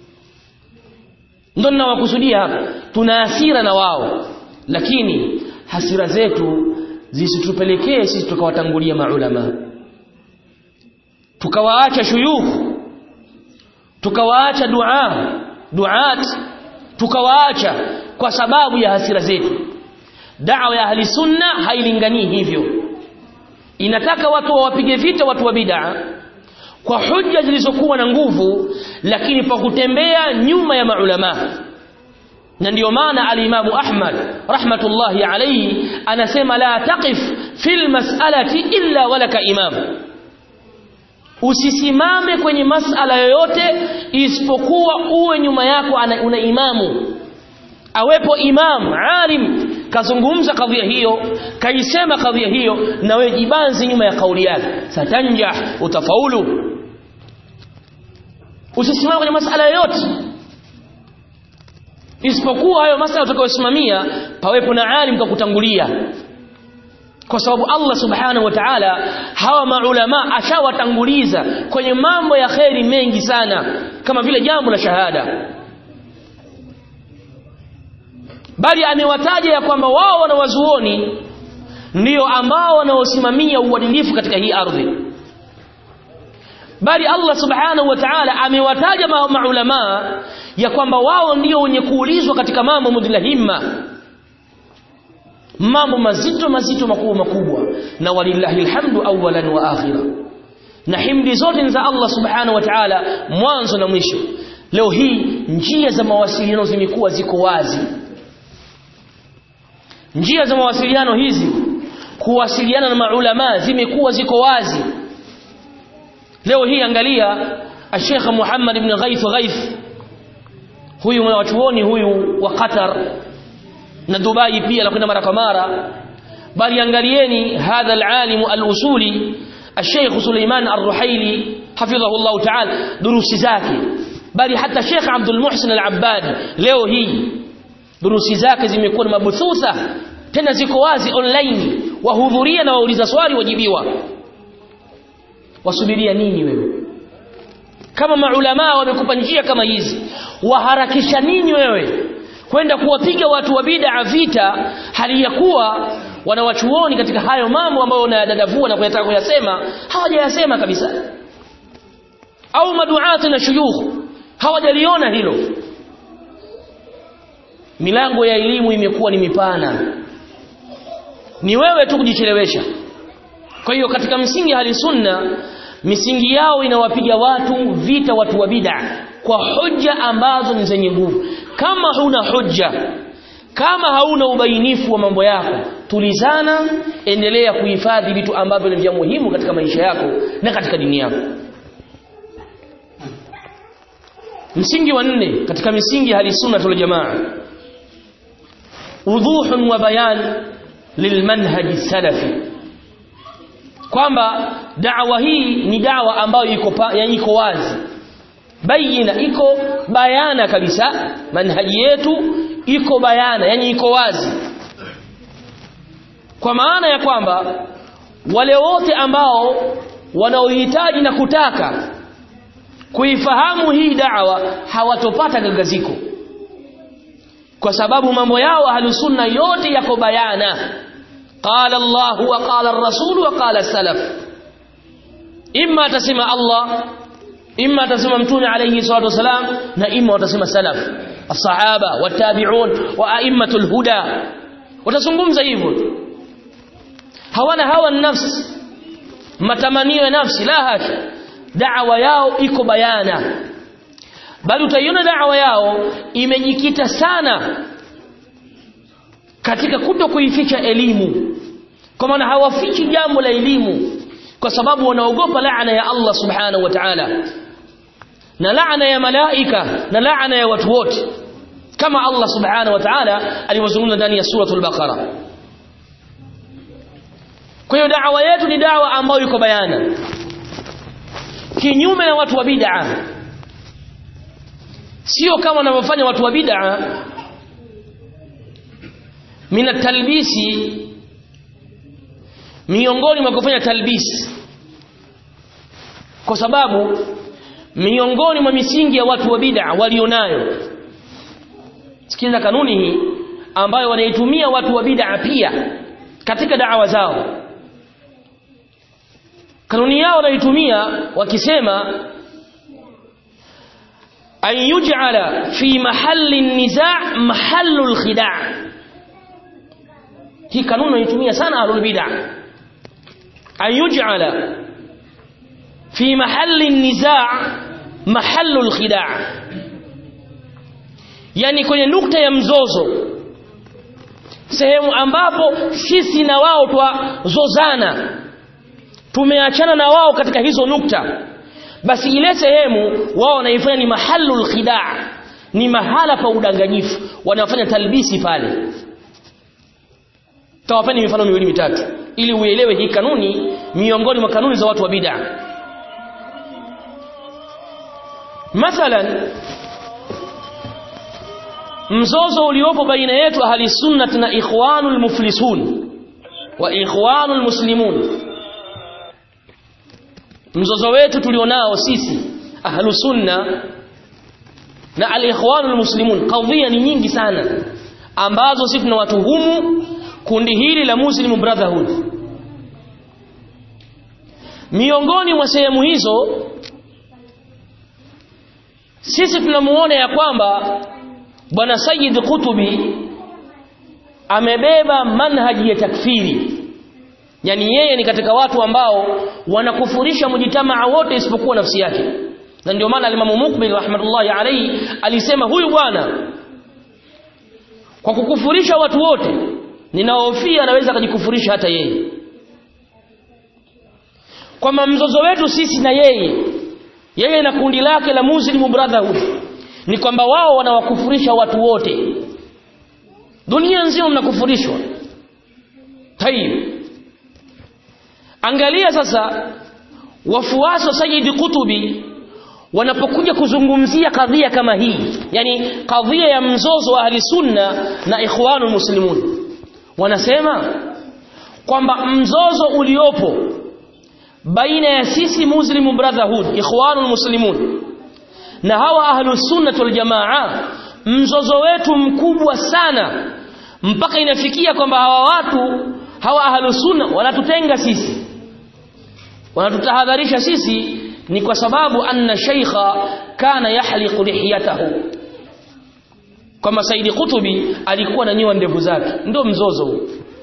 ndio ninawakusudia hapa tuna hasira na wao lakini hasira zetu zisitupelekee sisi tukawatangulia maulama tukawaacha shuyukh tukawaacha dua duat tukawaacha kwa sababu ya hasira zetu da'wa ya ahli sunna hailinganii hivyo inataka watu wawapige vita watu wa bid'a kwa hujja zilizokuwa na nguvu lakini pa kutembea nyuma ya maulama na ndiyo maana alimamu Ahmad rahmatullahi alayhi anasema la taqif fil mas'alati illa walaka imam usisimame kwenye masala yoyote isipokuwa uwe nyuma yako ana, una imamu awepo imam alim kazungumza kadhia hiyo kaisema kadhia hiyo na wewe jibanzi nyuma ya kauli yake satanja utafaulu usisimame kwenye masala yoyote isipokuwa hayo masala utakayosimamia pawepo na alim kukutangulia kwa sababu Allah subhanahu wa ta'ala hawa maulama ashawatanguliza kwenye mambo ya kheri mengi sana kama vile jambo la shahada bali amewataja ya kwamba wao wanawazuoni ndio ambao wanaosimamia uadilifu katika hii ardhi bali Allah subhanahu wa ta'ala amewataja maulama ya kwamba wao ndio wenye kuulizwa katika mambo mudhilahimma mambo mazito mazito makubwa makubwa na walillahi alhamdu awwalan wa akhira na himdi zote ni za Allah subhanahu wa ta'ala mwanzo na mwisho leo hii njia za mawasiliano zimekuwa ziko wazi njia za mawasiliano hizi kuwasiliana na maulama zimekuwa ziko wazi leo hii angalia Sheikh Muhammad ibn Ghaith Ghaith huyu mwanachuoni huyu wa Qatar na Dubai pia anakwenda mara kwa mara bali angalieni hadha alalim alusuli الشيخ سليمان الرحيلي حفظه الله تعالى دروس zake bali hata Sheikh Abdul Muhsin Al-Abbad leo hii durusi zake zimekuwa ni mabuthutha tena ziko wazi online wahudhuria na wauliza swali wajibiwa wasubiria nini wewe kama maulama wamekupa njia kama hizi waharakisha nini wewe kwenda kuwapiga watu wa bid'a vita hali ya kuwa wanawachuoni katika hayo mambo ambayo unayadadavua na kuyataka kuyasema hawajayasema kabisa au maduati na shuyukh hawajaliona hilo milango ya elimu imekuwa ni mipana ni wewe tu kujichelewesha kwa hiyo katika msingi hali sunna misingi yao inawapiga watu vita watu wa bid'a kwa hoja ambazo ni zenye nguvu kama huna hoja kama hauna ubainifu wa mambo yako tulizana endelea kuhifadhi vitu ambavyo ni vya muhimu katika maisha yako na katika dini yako msingi wa nne katika misingi hali sunna tul jamaa wuduhun wa bayan lilmanhaj salafi kwamba da'wa hii ni da'wa ambayo iko yani iko wazi bayina iko bayana kabisa manhaji yetu iko bayana yani iko wazi kwa maana ya kwamba wale wote ambao wanaohitaji na kutaka kuifahamu hii da'wa hawatopata gagaziko kwa sababu mambo yao ahlusunna yote yako bayana qala Allah wa qala ar-rasul wa qala salaf imma atasema Allah imma atasema mtume alayhi salatu wasalam na imma watasema salaf as-sahaba watabi'un wa a'immatul huda watazungumza hivyo hawana hawa nafsi matamanio ya nafsi la hasha da'wa yao iko bayana bali utaiona da'wa yao imejikita sana katika kuto kuificha elimu kwa maana hawafichi jambo la elimu kwa sababu wanaogopa laana ya Allah subhanahu wa ta'ala na laana ya malaika na laana ya watu wote kama Allah subhanahu wa ta'ala alivyozungumza ndani ya suratul baqara kwa hiyo da'wa yetu ni da'wa ambayo iko bayana kinyume na watu wa bid'a sio kama wanavyofanya watu wa bid'a mina talbisi miongoni mwa kufanya talbisi kwa sababu miongoni mwa misingi ya watu wa bid'a walionayo sikiliza kanuni hii ambayo wanaitumia watu wa bid'a pia katika da'wa zao kanuni yao wanaitumia wakisema an yuj'ala fi mahalli niza' mahallu al-khida' hii kanuni wanaitumia sana ahlul bid'ah an yuj'ala fi mahalli niza' mahallu al-khida' yani kwenye nukta ya mzozo sehemu ambapo sisi na wao twazozana tumeachana na wao katika hizo nukta basi ile sehemu wao wanaifanya ni mahalul khidaa ni mahala pa udanganyifu wanafanya talbisi pale tawapeni mifano miwili mitatu ili uelewe hii kanuni miongoni mwa kanuni za watu wa bid'a mathalan mzozo uliopo baina yetu ahli sunnah na ikhwanul muflisun wa ikhwanul muslimun mzozo wetu tulionao sisi ahlu sunna na al-ikhwanul muslimun kadhia ni nyingi sana ambazo sisi tunawatuhumu kundi hili la Muslim Brotherhood miongoni mwa sehemu hizo sisi tunamuona ya kwamba bwana Sayyid Kutubi amebeba manhaji ya takfiri yani yeye ni katika watu ambao wanakufurisha mjitamaa wote isipokuwa nafsi yake na ndio maana alimamu Mukbil rahmatullahi alayhi alisema huyu bwana kwa kukufurisha watu wote ninahofia anaweza akajikufurisha hata yeye kwamba mzozo wetu sisi na yeye yeye na kundi lake la Muslim Brotherhood ni kwamba wao wanawakufurisha watu wote dunia nzima mnakufurishwa tayib angalia sasa wafuasi wa Sayyid Kutubi wanapokuja kuzungumzia kadhia kama hii yani kadhia ya mzozo wa ahli sunna na ikhwanul muslimun wanasema kwamba mzozo uliopo baina ya sisi muslim brotherhood ikhwanul muslimun na hawa ahlus sunnah wal jamaa mzozo wetu mkubwa sana mpaka inafikia kwamba hawa watu hawa ahlus sunna wanatutenga sisi wanatutahadharisha sisi ni kwa sababu anna shaykha kana yahliqu lihiyatahu kama Saidi Kutubi alikuwa na nyoa ndevu zake ndio mzozo huu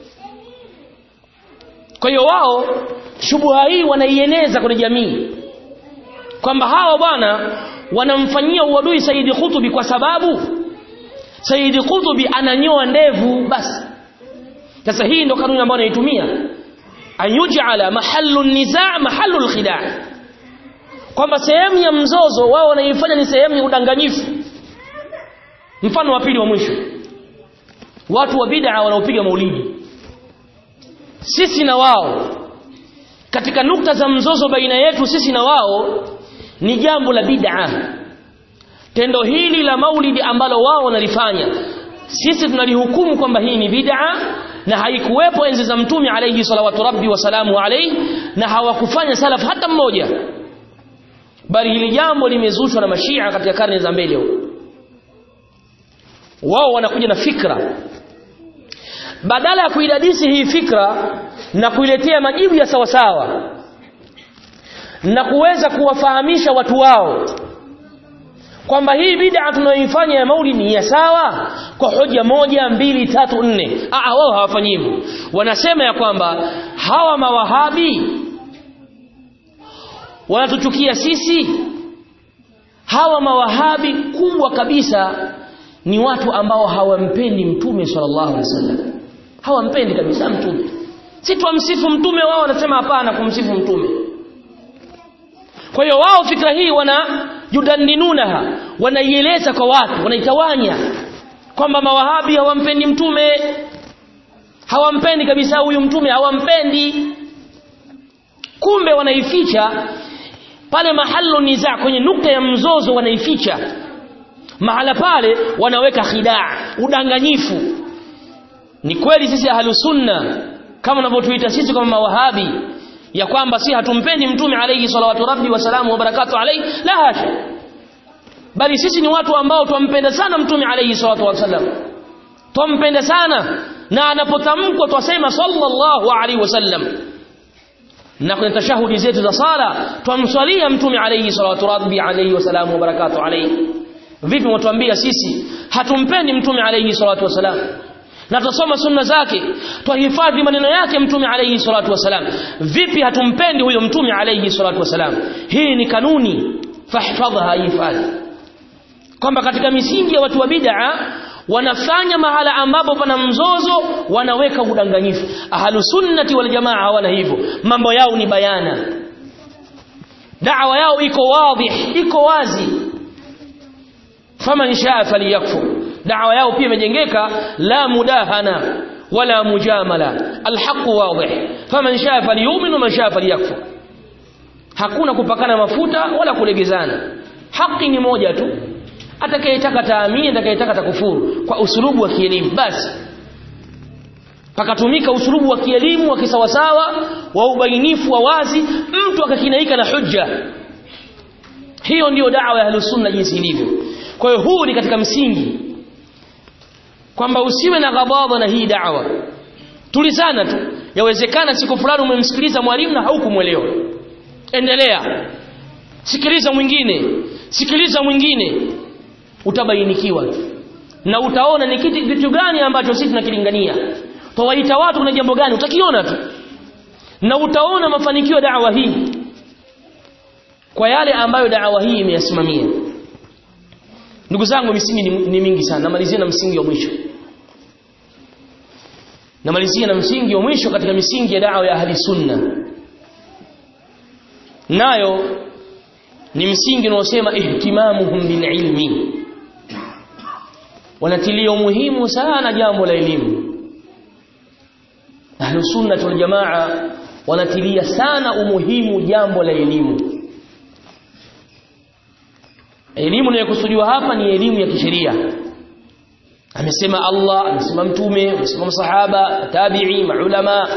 kwa hiyo wao shubuha hii wanaieneza kwenye jamii kwamba hawa bwana wanamfanyia uadui Saidi Kutubi kwa sababu Saidi Kutubi ananyoa ndevu basi sasa hii ndo kanuni ambayo anaitumia ayujala mahallu nizaa mahallu alkhida' kwamba sehemu ya mzozo wao wanaifanya ni sehemu ya udanganyifu mfano wa pili wa mwisho watu wa bid'a wanaopiga maulidi sisi na wao katika nukta za mzozo baina yetu sisi na wao ni jambo la bid'a tendo hili la maulidi ambalo wao wanalifanya sisi tunalihukumu kwamba hii ni bid'a na haikuwepo enzi za mtume alayhi salawatu rabbi wasalamu alayhi na hawakufanya salaf hata mmoja bali hili jambo limezushwa na mashia katika karne za mbele huko wao wanakuja na fikra badala ya kuidadisi hii fikra na kuiletea majibu ya sawasawa na kuweza kuwafahamisha watu wao kwamba hii bid'a tunayoifanya ya maulidi ni ya sawa kwa hoja moja mbili tatu nne ah wao hawafanyi hivyo wanasema ya kwamba hawa mawahabi wanatuchukia sisi hawa mawahabi kubwa kabisa ni watu ambao hawampendi mtume sallallahu alaihi wasallam hawampendi kabisa mtume si twamsifu mtume wao wanasema hapana kumsifu mtume kwa hiyo wao fikra hii wana yudanninunaha wanaieleza kwa watu wanaitawanya kwamba mawahabi hawampendi mtume hawampendi kabisa huyu mtume hawampendi kumbe wanaificha pale mahalo niza kwenye nukta ya mzozo wanaificha mahala pale wanaweka khidaa udanganyifu ni kweli sisi ahlusunna kama wanavyotuita sisi kama mawahabi ya kwamba si hatumpendi mtume alayhi salawatu rabbi wa salamu wa barakatuh alayhi la hasha bali sisi ni watu ambao twampenda sana mtume alayhi salatu wasallam twampenda sana na anapotamkwa twasema sallallahu alayhi wasallam na kwenye tashahudi zetu za sala twamswalia mtume alayhi salatu rabbi alayhi wa salamu wa barakatuh alayhi vipi mwatuambia sisi hatumpendi mtume alayhi salatu wasalam na tusoma sunna zake twahifadhi maneno yake mtume alayhi salatu wasalam vipi hatumpendi huyo mtume alayhi salatu wasalam hii ni kanuni fahfadha hifadhi kwamba katika misingi ya watu wa bid'a wanafanya mahala ambapo pana mzozo wanaweka udanganyifu ahlu sunnati wal jamaa hawana hivyo mambo yao ni bayana da'wa yao iko wazi iko wazi faman shaa falyakfur da'wa yao pia imejengeka la mudahana wala mujamala alhaq wadih faman shaa falyu'min wa man shaa falyakfur hakuna kupakana mafuta wala kulegezana haki ni moja tu atakayetaka taamini atakayetaka takufuru kwa usulubu wa kielimu basi pakatumika usulubu wa kielimu wa kisawasawa wa ubainifu wa wazi mtu akakinaika na hujja hiyo ndiyo dawa ya ahlusunna jinsi ilivyo kwa hiyo huu ni katika msingi kwamba usiwe na ghadhabu na hii dawa tulizana tu yawezekana siku fulani umemsikiliza mwalimu na haukumwelewa endelea sikiliza mwingine sikiliza mwingine utabainikiwa na utaona ni kitu kitu gani ambacho sisi tunakilingania tawaita watu kuna jambo gani utakiona tu na utaona mafanikio dawa hii kwa yale ambayo dawa hii imeyasimamia ndugu zangu misingi ni, ni mingi sana namalizia na msingi wa mwisho namalizia na msingi wa mwisho katika misingi ya da'wa ya ahli sunna nayo ni msingi unaosema ihtimamuhum bililmi wanatilia umuhimu sana jambo la elimu ahlu sunna wal jamaa wanatilia sana umuhimu jambo la elimu elimu inayokusudiwa hapa ni elimu ya kisheria amesema Allah amesema mtume amesema masahaba tabi'i maulama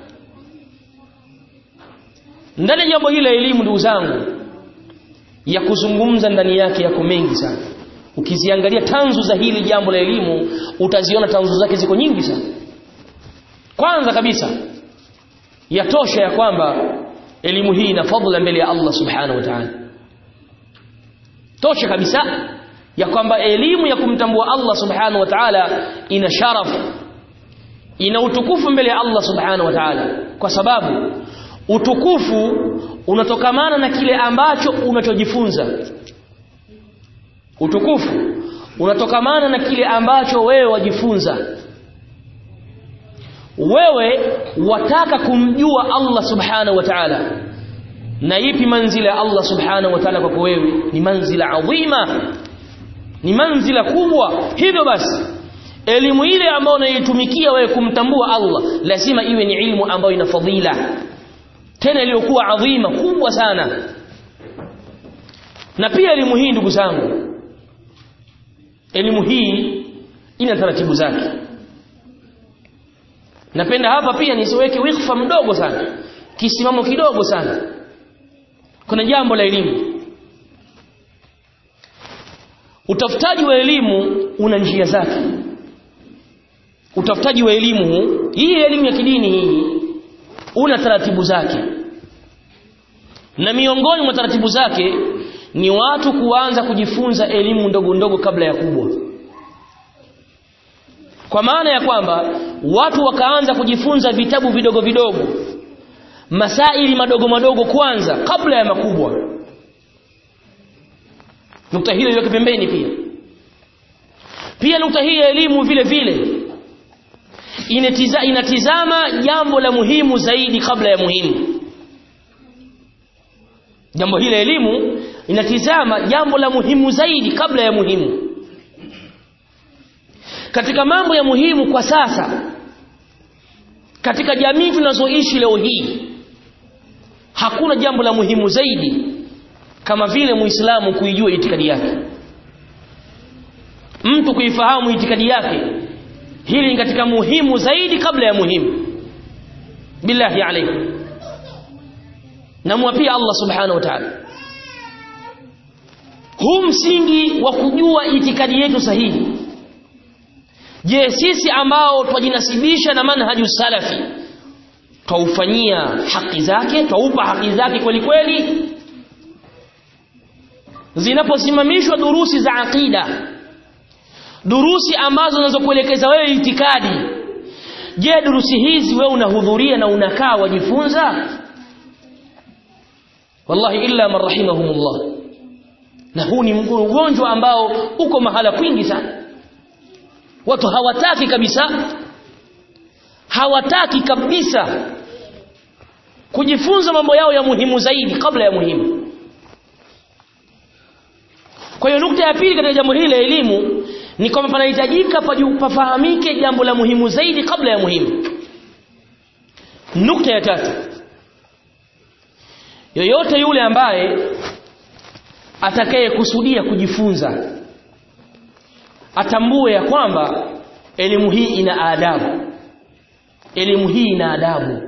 ndani ya jambo hili la elimu ndugu zangu ya kuzungumza ndani yake yako mengi sana ukiziangalia tanzu za hili jambo la elimu utaziona tanzu zake ziko nyingi sana kwanza kabisa yatosha ya kwamba elimu hii ina fadhila mbele ya Allah subhanahu wa ta'ala tosha kabisa ya kwamba elimu ya kumtambua Allah subhanahu wa ta'ala ina sharaf ina utukufu mbele ya Allah subhanahu wa ta'ala kwa sababu utukufu unatokamana na kile ambacho unachojifunza utukufu unatokamana na kile ambacho wewe wajifunza wewe wataka kumjua Allah subhanahu wa ta'ala na ipi manzila ya Allah subhanahu wa ta'ala kwako wewe ni manzila adhima ni manzila kubwa hivyo basi elimu ile ambayo unaitumikia wewe kumtambua Allah lazima iwe ni ilmu ambayo ina fadhila tena iliyokuwa adhima kubwa sana na pia elimu hii ndugu zangu elimu hii ina taratibu zake napenda hapa pia nisiweke wikfa mdogo sana kisimamo kidogo sana kuna jambo la elimu utafutaji wa elimu una njia zake utafutaji wa elimu hii elimu ya kidini hii una taratibu zake na miongoni mwa taratibu zake ni watu kuanza kujifunza elimu ndogo ndogo kabla ya kubwa kwa maana ya kwamba watu wakaanza kujifunza vitabu vidogo vidogo masaili madogo madogo kwanza kabla ya makubwa nukta hiyo iweke pembeni pia pia nukta hii ya elimu vile vile inatiza, inatizama jambo la muhimu zaidi kabla ya muhimu jambo hili elimu inatizama jambo la muhimu zaidi kabla ya muhimu katika mambo ya muhimu kwa sasa katika jamii tunazoishi leo hii hakuna jambo la muhimu zaidi kama vile muislamu kuijua itikadi yake mtu kuifahamu itikadi yake hili ni katika muhimu zaidi kabla ya muhimu billahi alaykum namwapia Allah subhanahu wa ta'ala huu msingi wa kujua itikadi yetu sahihi je sisi ambao twajinasibisha na manhaju salafi twaufanyia haki zake twaupa haki zake kweli kweli zinaposimamishwa durusi za aqida durusi ambazo zinazokuelekeza wewe itikadi je durusi hizi wewe unahudhuria na unakaa wajifunza wallahi illa man rahimahumullah na huu ni ugonjwa ambao uko mahala kwingi sana watu hawataki kabisa hawataki kabisa kujifunza mambo yao ya muhimu zaidi kabla ya muhimu kwa hiyo nukta ya pili katika jambo hili la elimu ni kwamba panahitajika pafahamike jambo la muhimu zaidi kabla ya muhimu nukta ya tatu yoyote yule ambaye atakayekusudia kujifunza atambue ya kwamba elimu hii ina adabu elimu hii ina adabu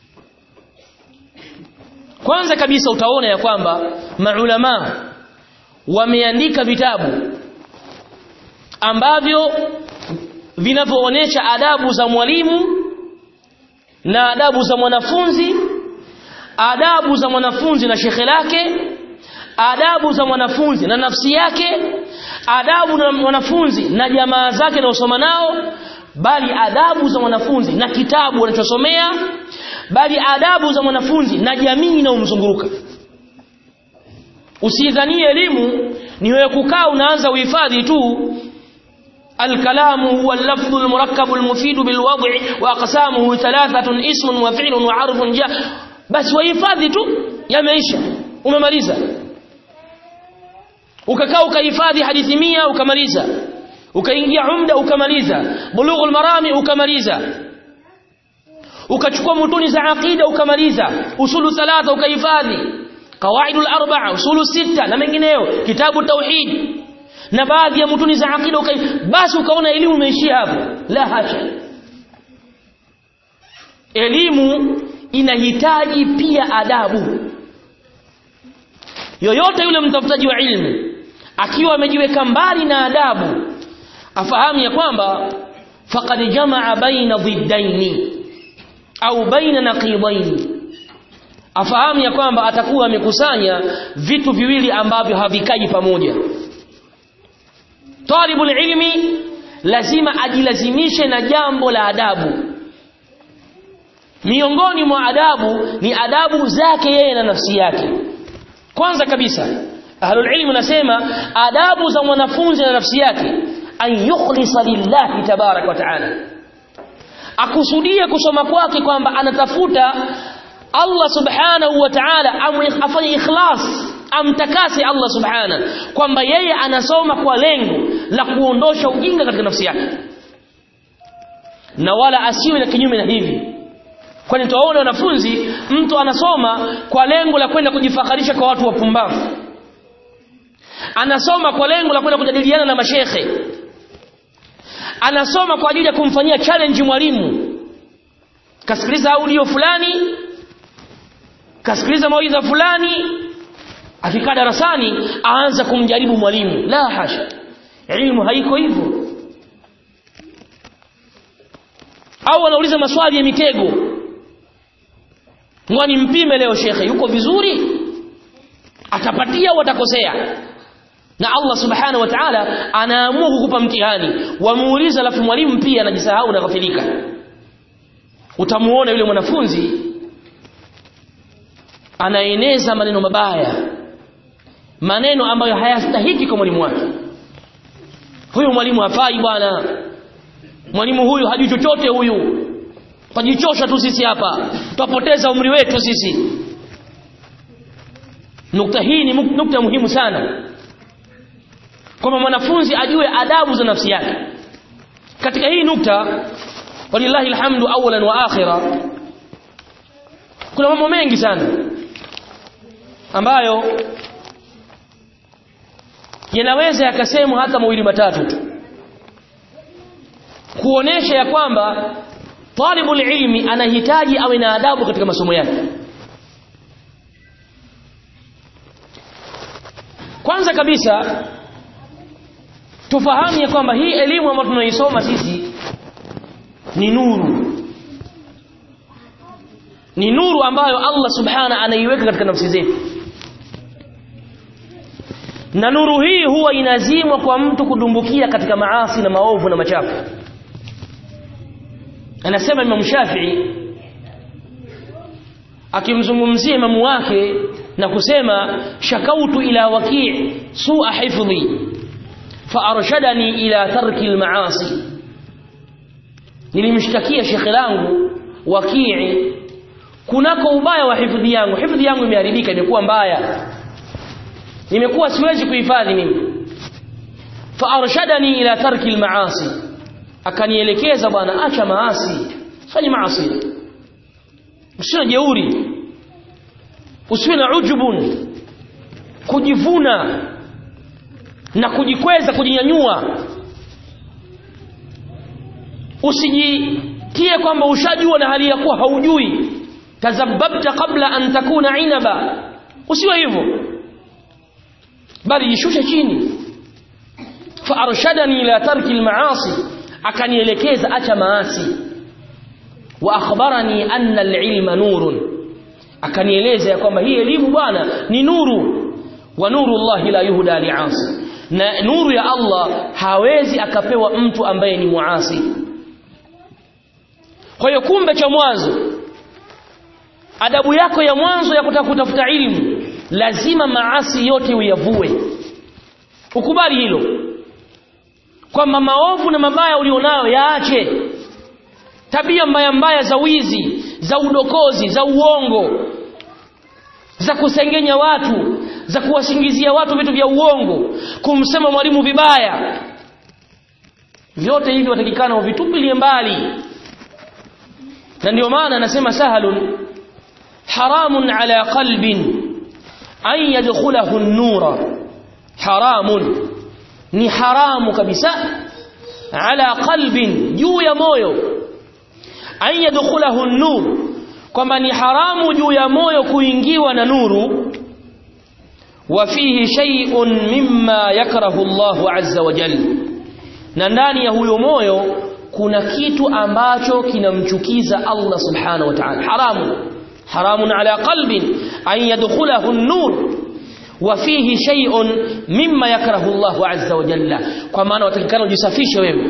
kwanza kabisa utaona ya kwamba maulama wameandika vitabu ambavyo vinavyoonyesha adabu za mwalimu na adabu za mwanafunzi adabu za mwanafunzi na shekhe lake adabu za mwanafunzi na nafsi yake adabu na mwanafunzi na jamaa zake na usoma nao bali adabu za mwanafunzi na kitabu anachosomea bali adabu za mwanafunzi na jamii inayomzunguruka usidhanie elimu ni wewe kukaa unaanza uhifadhi tu الكلام هو اللفظ المركب المفيد بالوضع واقسامه ثلاثه اسم وفعل وحرف جاء بس wahifadhi tu yameisha umemaliza ukakaa ukahifadhi hadithi mia ukamaliza ukaingia umda ukamaliza bulughul marami ukamaliza ukachukua mutuni za aqida ukamaliza usulu thalatha ukahifadhi qawaidul arba'a usulu sita na mengineyo kitabu tauhid na baadhi ya mutuni za aqida ukai basi ukaona elimu imeishia hapo la hasha elimu inahitaji pia adabu yoyote yule mtafutaji wa ilmu akiwa amejiweka mbali na adabu afahamu ya kwamba faqad jamaa baina dhiddaini au baina naqidaini afahamu ya kwamba atakuwa amekusanya vitu viwili ambavyo havikai pamoja talibul ilmi lazima ajilazimishe na jambo la adabu miongoni mwa adabu ni adabu zake yeye na nafsi yake kwanza kabisa ahlul ilmi nasema adabu za mwanafunzi na nafsi yake an yukhlisa lillahi tabarak wa taala akusudie kusoma kwake kwamba anatafuta Allah subhanahu wa ta'ala afanye ikhlas amtakase Allah subhana kwamba yeye anasoma kwa lengo la kuondosha ujinga katika nafsi yake na wala asiwe na kinyume na hivi kwani tuwaona wanafunzi mtu anasoma kwa lengo la kwenda kujifakharisha kwa watu wapumbavu anasoma kwa lengo la kwenda kujadiliana na mashekhe anasoma kwa ajili ya kumfanyia challenge mwalimu kasikiliza audio fulani kasikiliza mawaidha fulani akikaa darasani aanza kumjaribu mwalimu la hasha elimu haiko hivyo au anauliza maswali ya mitego mwani mpime leo shekhe yuko vizuri atapatia au atakosea na Allah subhanahu wa ta'ala anaamua kukupa mtihani wamuuliza alafu mwalimu pia anajisahau na ghafilika utamuona yule mwanafunzi anaeneza maneno mabaya maneno ambayo hayastahiki kwa mwalimu wake huyu mwalimu hafai bwana mwalimu huyu hajui chochote huyu tajichosha tu sisi hapa tutapoteza umri wetu sisi nukta hii ni nukta muhimu sana kwamba mwanafunzi ajue adabu za nafsi yake katika hii nukta walillahi alhamdu awalan wa akhira kuna mambo mengi sana ambayo yanaweza yakasemwa hata mawili matatu tu kuonesha ya kwamba talibul ilmi anahitaji awe na adabu katika masomo yake kwanza kabisa tufahamu ya kwamba hii elimu ambayo tunaisoma sisi ni nuru ni nuru ambayo Allah subhana anaiweka katika nafsi zetu na nuru hii huwa inazimwa kwa mtu kudumbukia katika maasi na maovu na machafu anasema Imam Shafi'i akimzungumzia imamu wake na kusema shakautu ila waki' su'a hifdhi faarshadani ila tarki almaasi nilimshtakia shekhe langu wakii kunako ubaya wa hifadhi yangu hifadhi yangu imeharibika imekuwa mbaya nimekuwa siwezi kuhifadhi mimi faarshadani ila tarki almaasi akanielekeza bwana acha maasi fanya maasi usiwe jeuri usiwe na ujubun kujivuna na kujikweza kujinyanyua usijitie kwamba ushajua na hali ya kuwa haujui tazabbabta qabla an takuna inaba usiwe hivyo bali jishushe chini faarshadani ila tarki almaasi akanielekeza acha maasi wa akhbarani anna alilma nurun akanieleza ya kwamba hii elimu bwana ni nuru wa nuru Allah la yuhda li'asi na nuru ya Allah hawezi akapewa mtu ambaye ni muasi kwa hiyo kumbe cha mwanzo adabu yako ya mwanzo ya kutaka kutafuta ilmu lazima maasi yote uyavue ukubali hilo kwamba maovu na mabaya ulionayo yaache tabia mbaya mbaya za wizi za udokozi za uongo za kusengenya watu za kuwasingizia watu vitu vya uongo kumsema mwalimu vibaya vyote hivi watakikana uvitupilie mbali na ndio maana anasema sahalun haramun ala qalbin an yadkhulahu an-nura haramun ni haramu kabisa ala qalbin juu ya moyo an yadkhulahu an-nur kwamba ni haramu juu ya moyo kuingiwa na nuru wa fihi shay'un mimma yakrahu Allahu azza wa jalla na ndani ya huyo moyo kuna kitu ambacho kinamchukiza Allah subhanahu wa ta'ala haramu haramun ala qalbin an yadkhulahu an-nur wa fihi shay'un mimma yakrahu Allahu azza wa jalla kwa maana watakikana ujisafishe wewe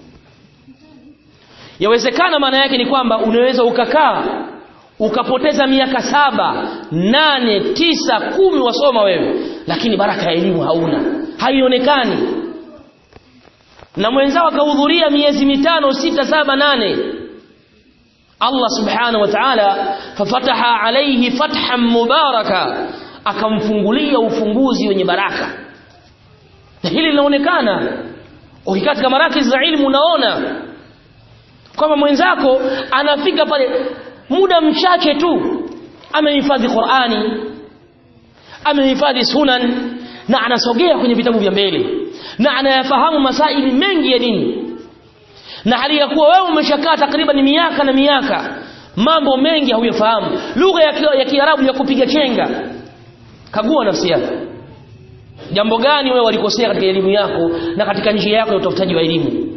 yawezekana maana yake ni kwamba unaweza ukakaa ukapoteza miaka saba nane tisa kumi wasoma wewe lakini baraka ya elimu hauna haionekani na mwenzao akahudhuria miezi mitano sita saba nane Allah subhanahu wa ta'ala fafataha alayhi fathan mubaraka akamfungulia ufunguzi wenye baraka na hili linaonekana ukikaa katika marakiz za ilmu unaona kwamba mwenzako anafika pale muda mchache tu amehifadhi Qur'ani amehifadhi sunan na anasogea kwenye vitabu vya mbele na anayafahamu masaili mengi ya dini na hali ya kuwa wewe umeshakaa takriban miaka na miaka mambo mengi hauyafahamu lugha ya Kiarabu ya kupiga chenga kagua nafsi yako jambo gani wewe walikosea katika elimu yako na katika njia yako ya utafutaji wa elimu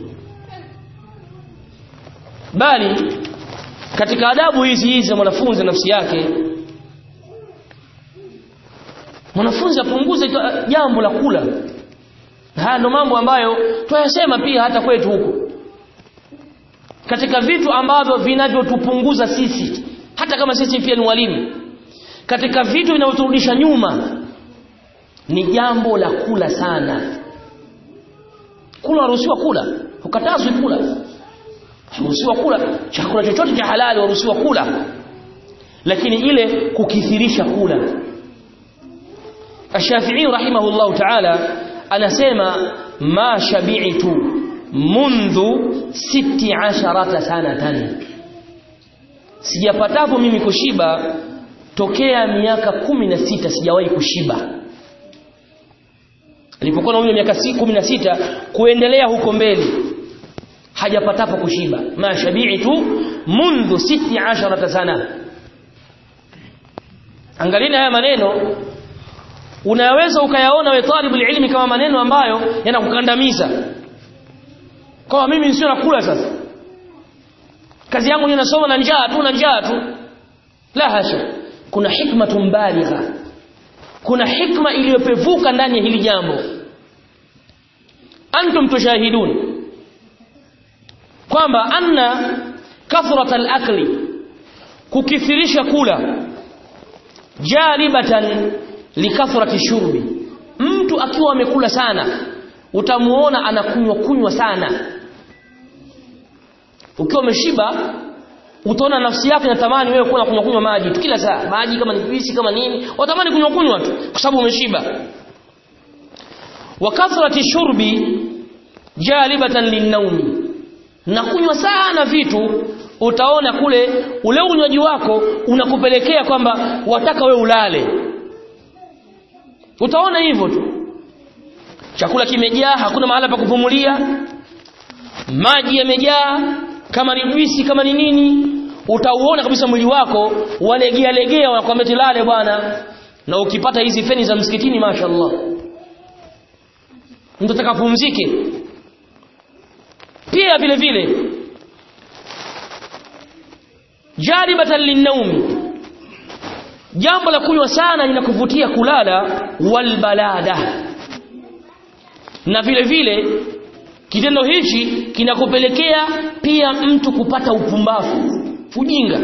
bali katika adabu hizi hizi za mwanafunzi nafsi yake mwanafunzi apunguze jambo la kula haya ndo mambo ambayo twayasema pia hata kwetu huko katika vitu ambavyo vinavyotupunguza sisi hata kama sisi pia ni walimu katika vitu vinavyoturudisha nyuma ni jambo la kula sana kula waruhusiwa kula ukatazwi kula waruhusiwa kula chakula chochote cha halali waruhusiwa kula lakini ile kukithirisha kula Ash-Shafi'i rahimahullahu ta'ala anasema ma shabi'tu mundhu siti asharata sanatan sijapatapo mimi kushiba tokea miaka kumi na sita sijawahi kushiba alipokuwa na umri wa miaka kumi na sita kuendelea huko mbele hajapatapo kushiba ma shabi'tu mundhu siti asharata sana angalieni haya maneno unaweza ukayaona we talibul ilmi kama maneno ambayo yanakukandamiza kwa mimi sio nakula sasa kazi yangu ni nasoma na njaa tu na njaa tu la hasha kuna hikma baligha kuna hikma iliyopevuka ndani ya hili jambo antum tushahidun kwamba anna kathrat al-akli kukithirisha kula jalibatan likathrati shurbi mtu akiwa amekula sana utamuona anakunywa kunywa sana ukiwa umeshiba utaona nafsi yako inatamani wewe kuwa kunywa kunywa maji tu kila saa maji kama ni juisi kama nini watamani kunywa kunywa tu kwa sababu umeshiba wa kathrati shurbi jalibatan linnaumi na kunywa sana vitu utaona kule ule unywaji wako unakupelekea kwamba wataka we ulale utaona hivyo tu chakula kimejaa hakuna mahala pa kupumulia maji yamejaa kama ni juisi kama ni nini utauona kabisa mwili wako walegea legea wanakuambia tilale bwana na ukipata hizi feni za msikitini mashaallah mtu atakapumzike pia vile vile jaribatan linnaumi jambo la kunywa sana linakuvutia kulala walbalada na vile vile kitendo hichi kinakupelekea pia mtu kupata upumbavu ujinga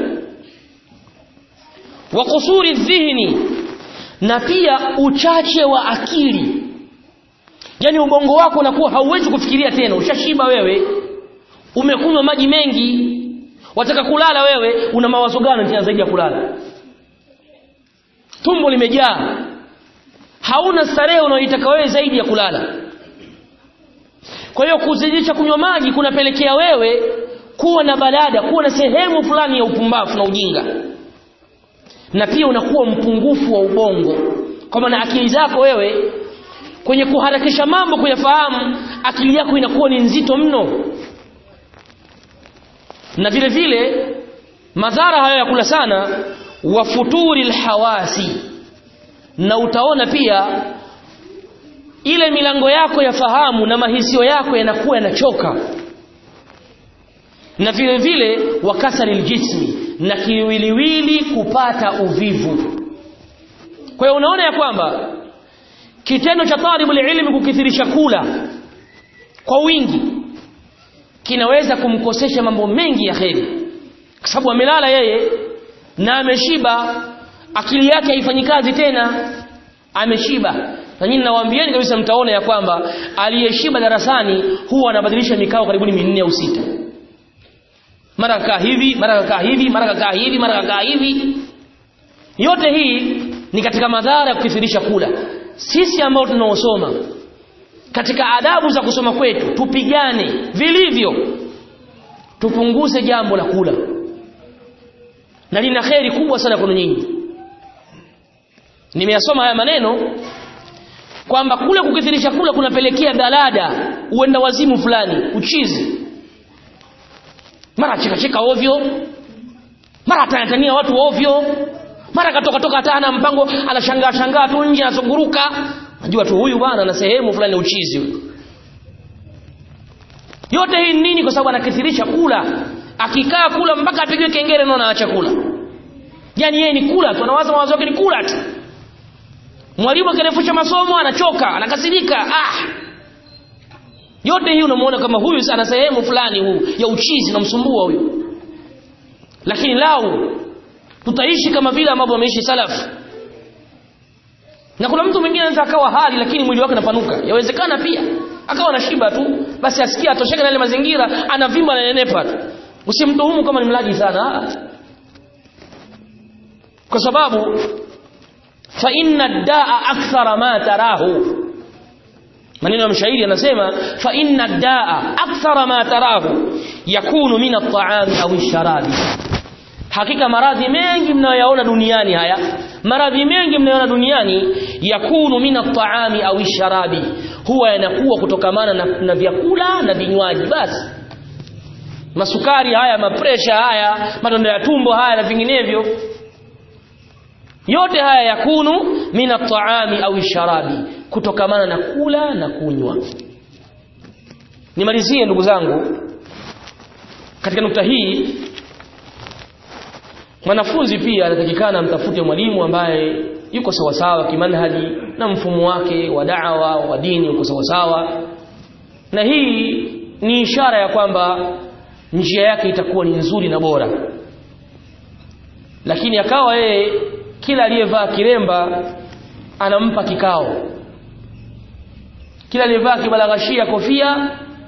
wa kusuri dhihni na pia uchache wa akili yani ubongo wako unakuwa hauwezi kufikiria tena ushashiba wewe umekunywa maji mengi wataka kulala wewe una mawazo gani tena zaidi ya kulala tumbo limejaa hauna starehe unaoitaka wewe zaidi ya kulala kwa hiyo kuzidisha kunywa maji kunapelekea wewe kuwa na balada kuwa na sehemu fulani ya upumbavu na ujinga na pia unakuwa mpungufu wa ubongo kwa maana akili zako wewe kwenye kuharakisha mambo kuyafahamu akili yako inakuwa ni nzito mno na vile vile madhara hayo ya kula sana wa futuri lhawasi na utaona pia ile milango yako ya fahamu na mahisio yako yanakuwa yanachoka na vile vile wakasari ljismi na kiwiliwili kupata uvivu kwa hiyo unaona ya kwamba kitendo cha talibul ilmi kukithirisha kula kwa wingi kinaweza kumkosesha mambo mengi ya kheri kwa sababu amelala yeye na ameshiba akili yake haifanyi kazi tena ameshiba na nyinyi nawaambieni kabisa mtaona ya kwamba aliyeshiba darasani huwa anabadilisha mikao karibuni minne au sita mara kakaa hivi mara kakaa hivi mara kakaa hivi mara kakaa hivi yote hii ni katika madhara ya kukithirisha kula sisi ambao tunaosoma katika adabu za kusoma kwetu tupigane vilivyo tupunguze jambo la kula na lina kheri kubwa sana kwenu nyinyi nimeyasoma haya maneno kwamba kule kukithirisha kula kunapelekea dalada uenda wazimu fulani uchizi mara chekacheka ovyo mara atanatania watu ovyo mara katoka toka hata ana mpango anashangaa shangaa tu nje anazunguruka najua tu huyu bwana ana sehemu fulani uchizi huyu yote hii nini kwa sababu anakithirisha kula akikaa kula mpaka apigiwe kengele naona aacha kula yani yeye ni kula tu anawaza mawazo yake ni kula tu mwalimu akirefusha masomo anachoka anakasirika ah yote hii unamuona kama huyu ana sehemu fulani huu ya uchizi namsumbua huyu lakini lau tutaishi kama vile ambavyo wameishi salafu na kuna mtu mwingine anaweza akawa hali lakini mwili wake unapanuka yawezekana pia akawa na shiba tu basi asikia atosheke na ile mazingira anavimba na nenepa tu usimtuhumu kama ni mlaji sana kwa sababu fa inna daa akthara ma tarahu maneno ya mshairi anasema fa inna daa akthara ma tarahu yakunu min at-ta'ami au ash-sharabi hakika maradhi mengi mnayoyaona duniani haya maradhi mengi mnayoona duniani yakunu min at-ta'ami au ash-sharabi huwa yanakuwa kutokamana na, na vyakula na vinywaji basi masukari haya mapresha haya madonda ya tumbo haya na vinginevyo yote haya yakunu min at-ta'ami au sharabi kutokamana na kula na kunywa nimalizie ndugu zangu katika nukta hii mwanafunzi pia anatakikana mtafute mwalimu ambaye yuko sawasawa kimanhaji na mfumo wake wa da'wa wa dini uko sawasawa na hii ni ishara ya kwamba njia yake itakuwa ni nzuri na bora lakini akawa yeye kila aliyevaa kiremba anampa kikao kila aliyevaa kibalaghashia kofia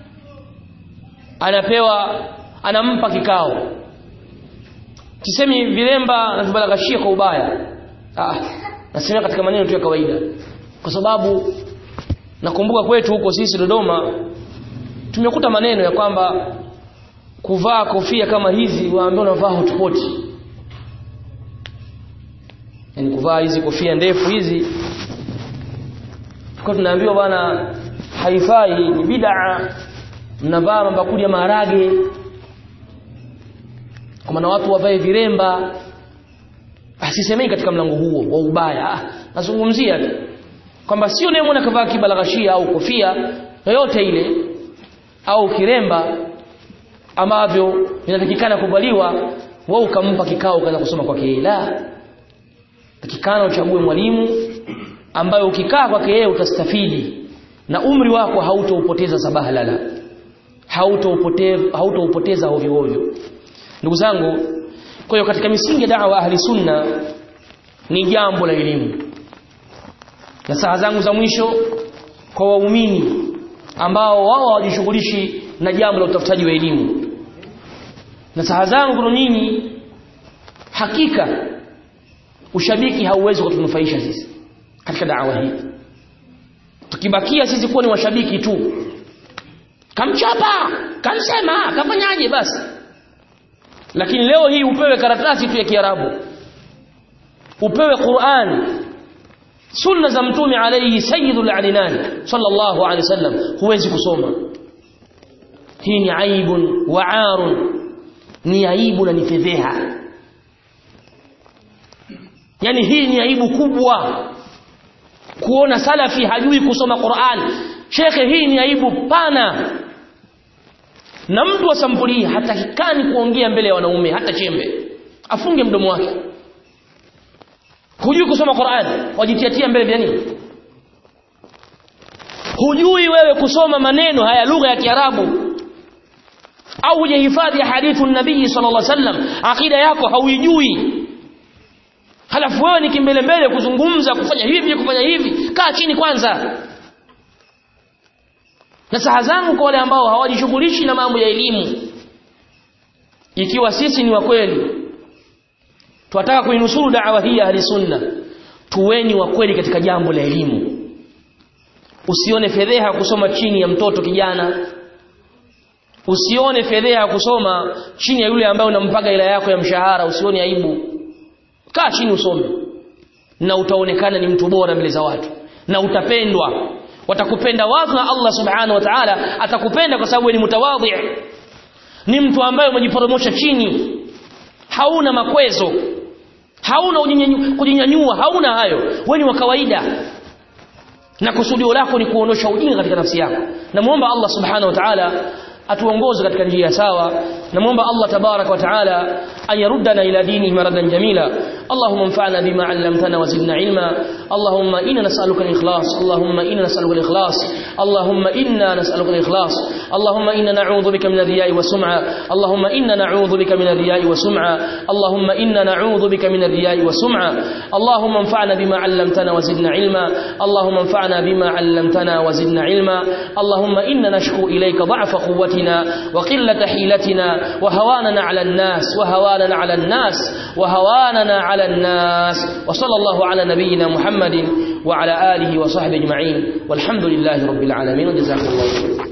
anapewa anampa kikao sisemi vilemba na vibalaghashia kwa ubaya ah nasema katika maneno tu ya kawaida kwa sababu nakumbuka kwetu huko sisi Dodoma tumekuta maneno ya kwamba kuvaa kofia kama hizi waambia unavaa hotpot yani kuvaa hizi kofia ndefu hizi tuko tunaambiwa bwana haifai ni bid'a mnavaa mabakuli ya maharage kwa maana watu wavae viremba asisemei katika mlango huo wa ubaya ah, nazungumzia tu kwamba sio naye mwana kavaa kibalaghashia au kofia yoyote ile au kiremba ambavyo vinatakikana kuvaliwa wewe ukampa kikao kaza kusoma kwake la takikana uchague mwalimu ambaye ukikaa kwake yeye utastafidi na umri wako hautoupoteza sabahalala hautoupoteza hautoupoteza ovyo ovyo ndugu zangu kwa hiyo katika misingi ya da'wa ahli sunna ni jambo la elimu na saa zangu za mwisho kwa waumini ambao wao hawajishughulishi na jambo la utafutaji wa elimu nasaha zangu kwa nyinyi hakika ushabiki hauwezi kutunufaisha sisi katika da'wa hii tukibakia sisi kuwa ni washabiki tu kamchapa kamsema kafanyaje basi lakini leo hii upewe karatasi tu ya Kiarabu upewe Qur'an sunna za mtume alayhi sayyidul alinan sallallahu alayhi wasallam huwezi kusoma hii ni aibun wa arun ni aibu na ni fedheha yani hii ni aibu kubwa kuona salafi hajui kusoma Qur'an shekhe hii ni aibu pana na mtu wa sampuli hii hatakikani kuongea mbele ya wanaume hata chembe afunge mdomo wake hujui kusoma Qur'an wajitiatia mbele vya nini hujui wewe kusoma maneno haya lugha ya Kiarabu au hujahifadhi hadithu nabii sallallahu alaihi wasallam akida yako hauijui halafu wewe ni kimbele mbele kuzungumza kufanya hivi kufanya hivi kaa chini kwanza nasaha zangu kwa wale ambao hawajishughulishi na mambo ya elimu ikiwa sisi ni wa kweli tunataka kuinusuru da'wa hii ya sunna tuweni wa kweli katika jambo la elimu usione fedheha kusoma chini ya mtoto kijana usione fedheha kusoma chini ya yule ambaye unampaga ila yako ya mshahara usione aibu kaa chini usome na utaonekana ni mtu bora mbele za watu na utapendwa watakupenda watu na Allah subhanahu wa ta'ala atakupenda kwa sababu ni mutawadhi ni mtu ambaye umejiporomosha chini hauna makwezo hauna kujinyanyua hauna hayo wewe ni wa kawaida na kusudio lako ni kuonosha ujinga katika nafsi yako namuomba Allah subhanahu wa ta'ala atuongoze katika njia sawa namuomba Allah tabarak wa taala ayaruddana ila dinihi maradan jamila اللهم انفعنا بما علمتنا وزدنا علما اللهم إنا نسألك الإخلاص اللهم إنا نسألك الإخلاص اللهم إنا نسألك الإخلاص اللهم إنا نعوذ بك من الرياء والسمعة اللهم إنا نعوذ بك من الرياء والسمعة اللهم إنا نعوذ بك من الرياء والسمعة اللهم انفعنا بما علمتنا وزدنا علما اللهم انفعنا بما علمتنا وزدنا علما اللهم إنا نشكو إليك ضعف قوتنا وقلة حيلتنا وهواننا على الناس وهواننا على الناس وهواننا على الناس وصلى الله على نبينا محمد وعلى آله وصحبه أجمعين والحمد لله رب العالمين وجزاكم الله خيرا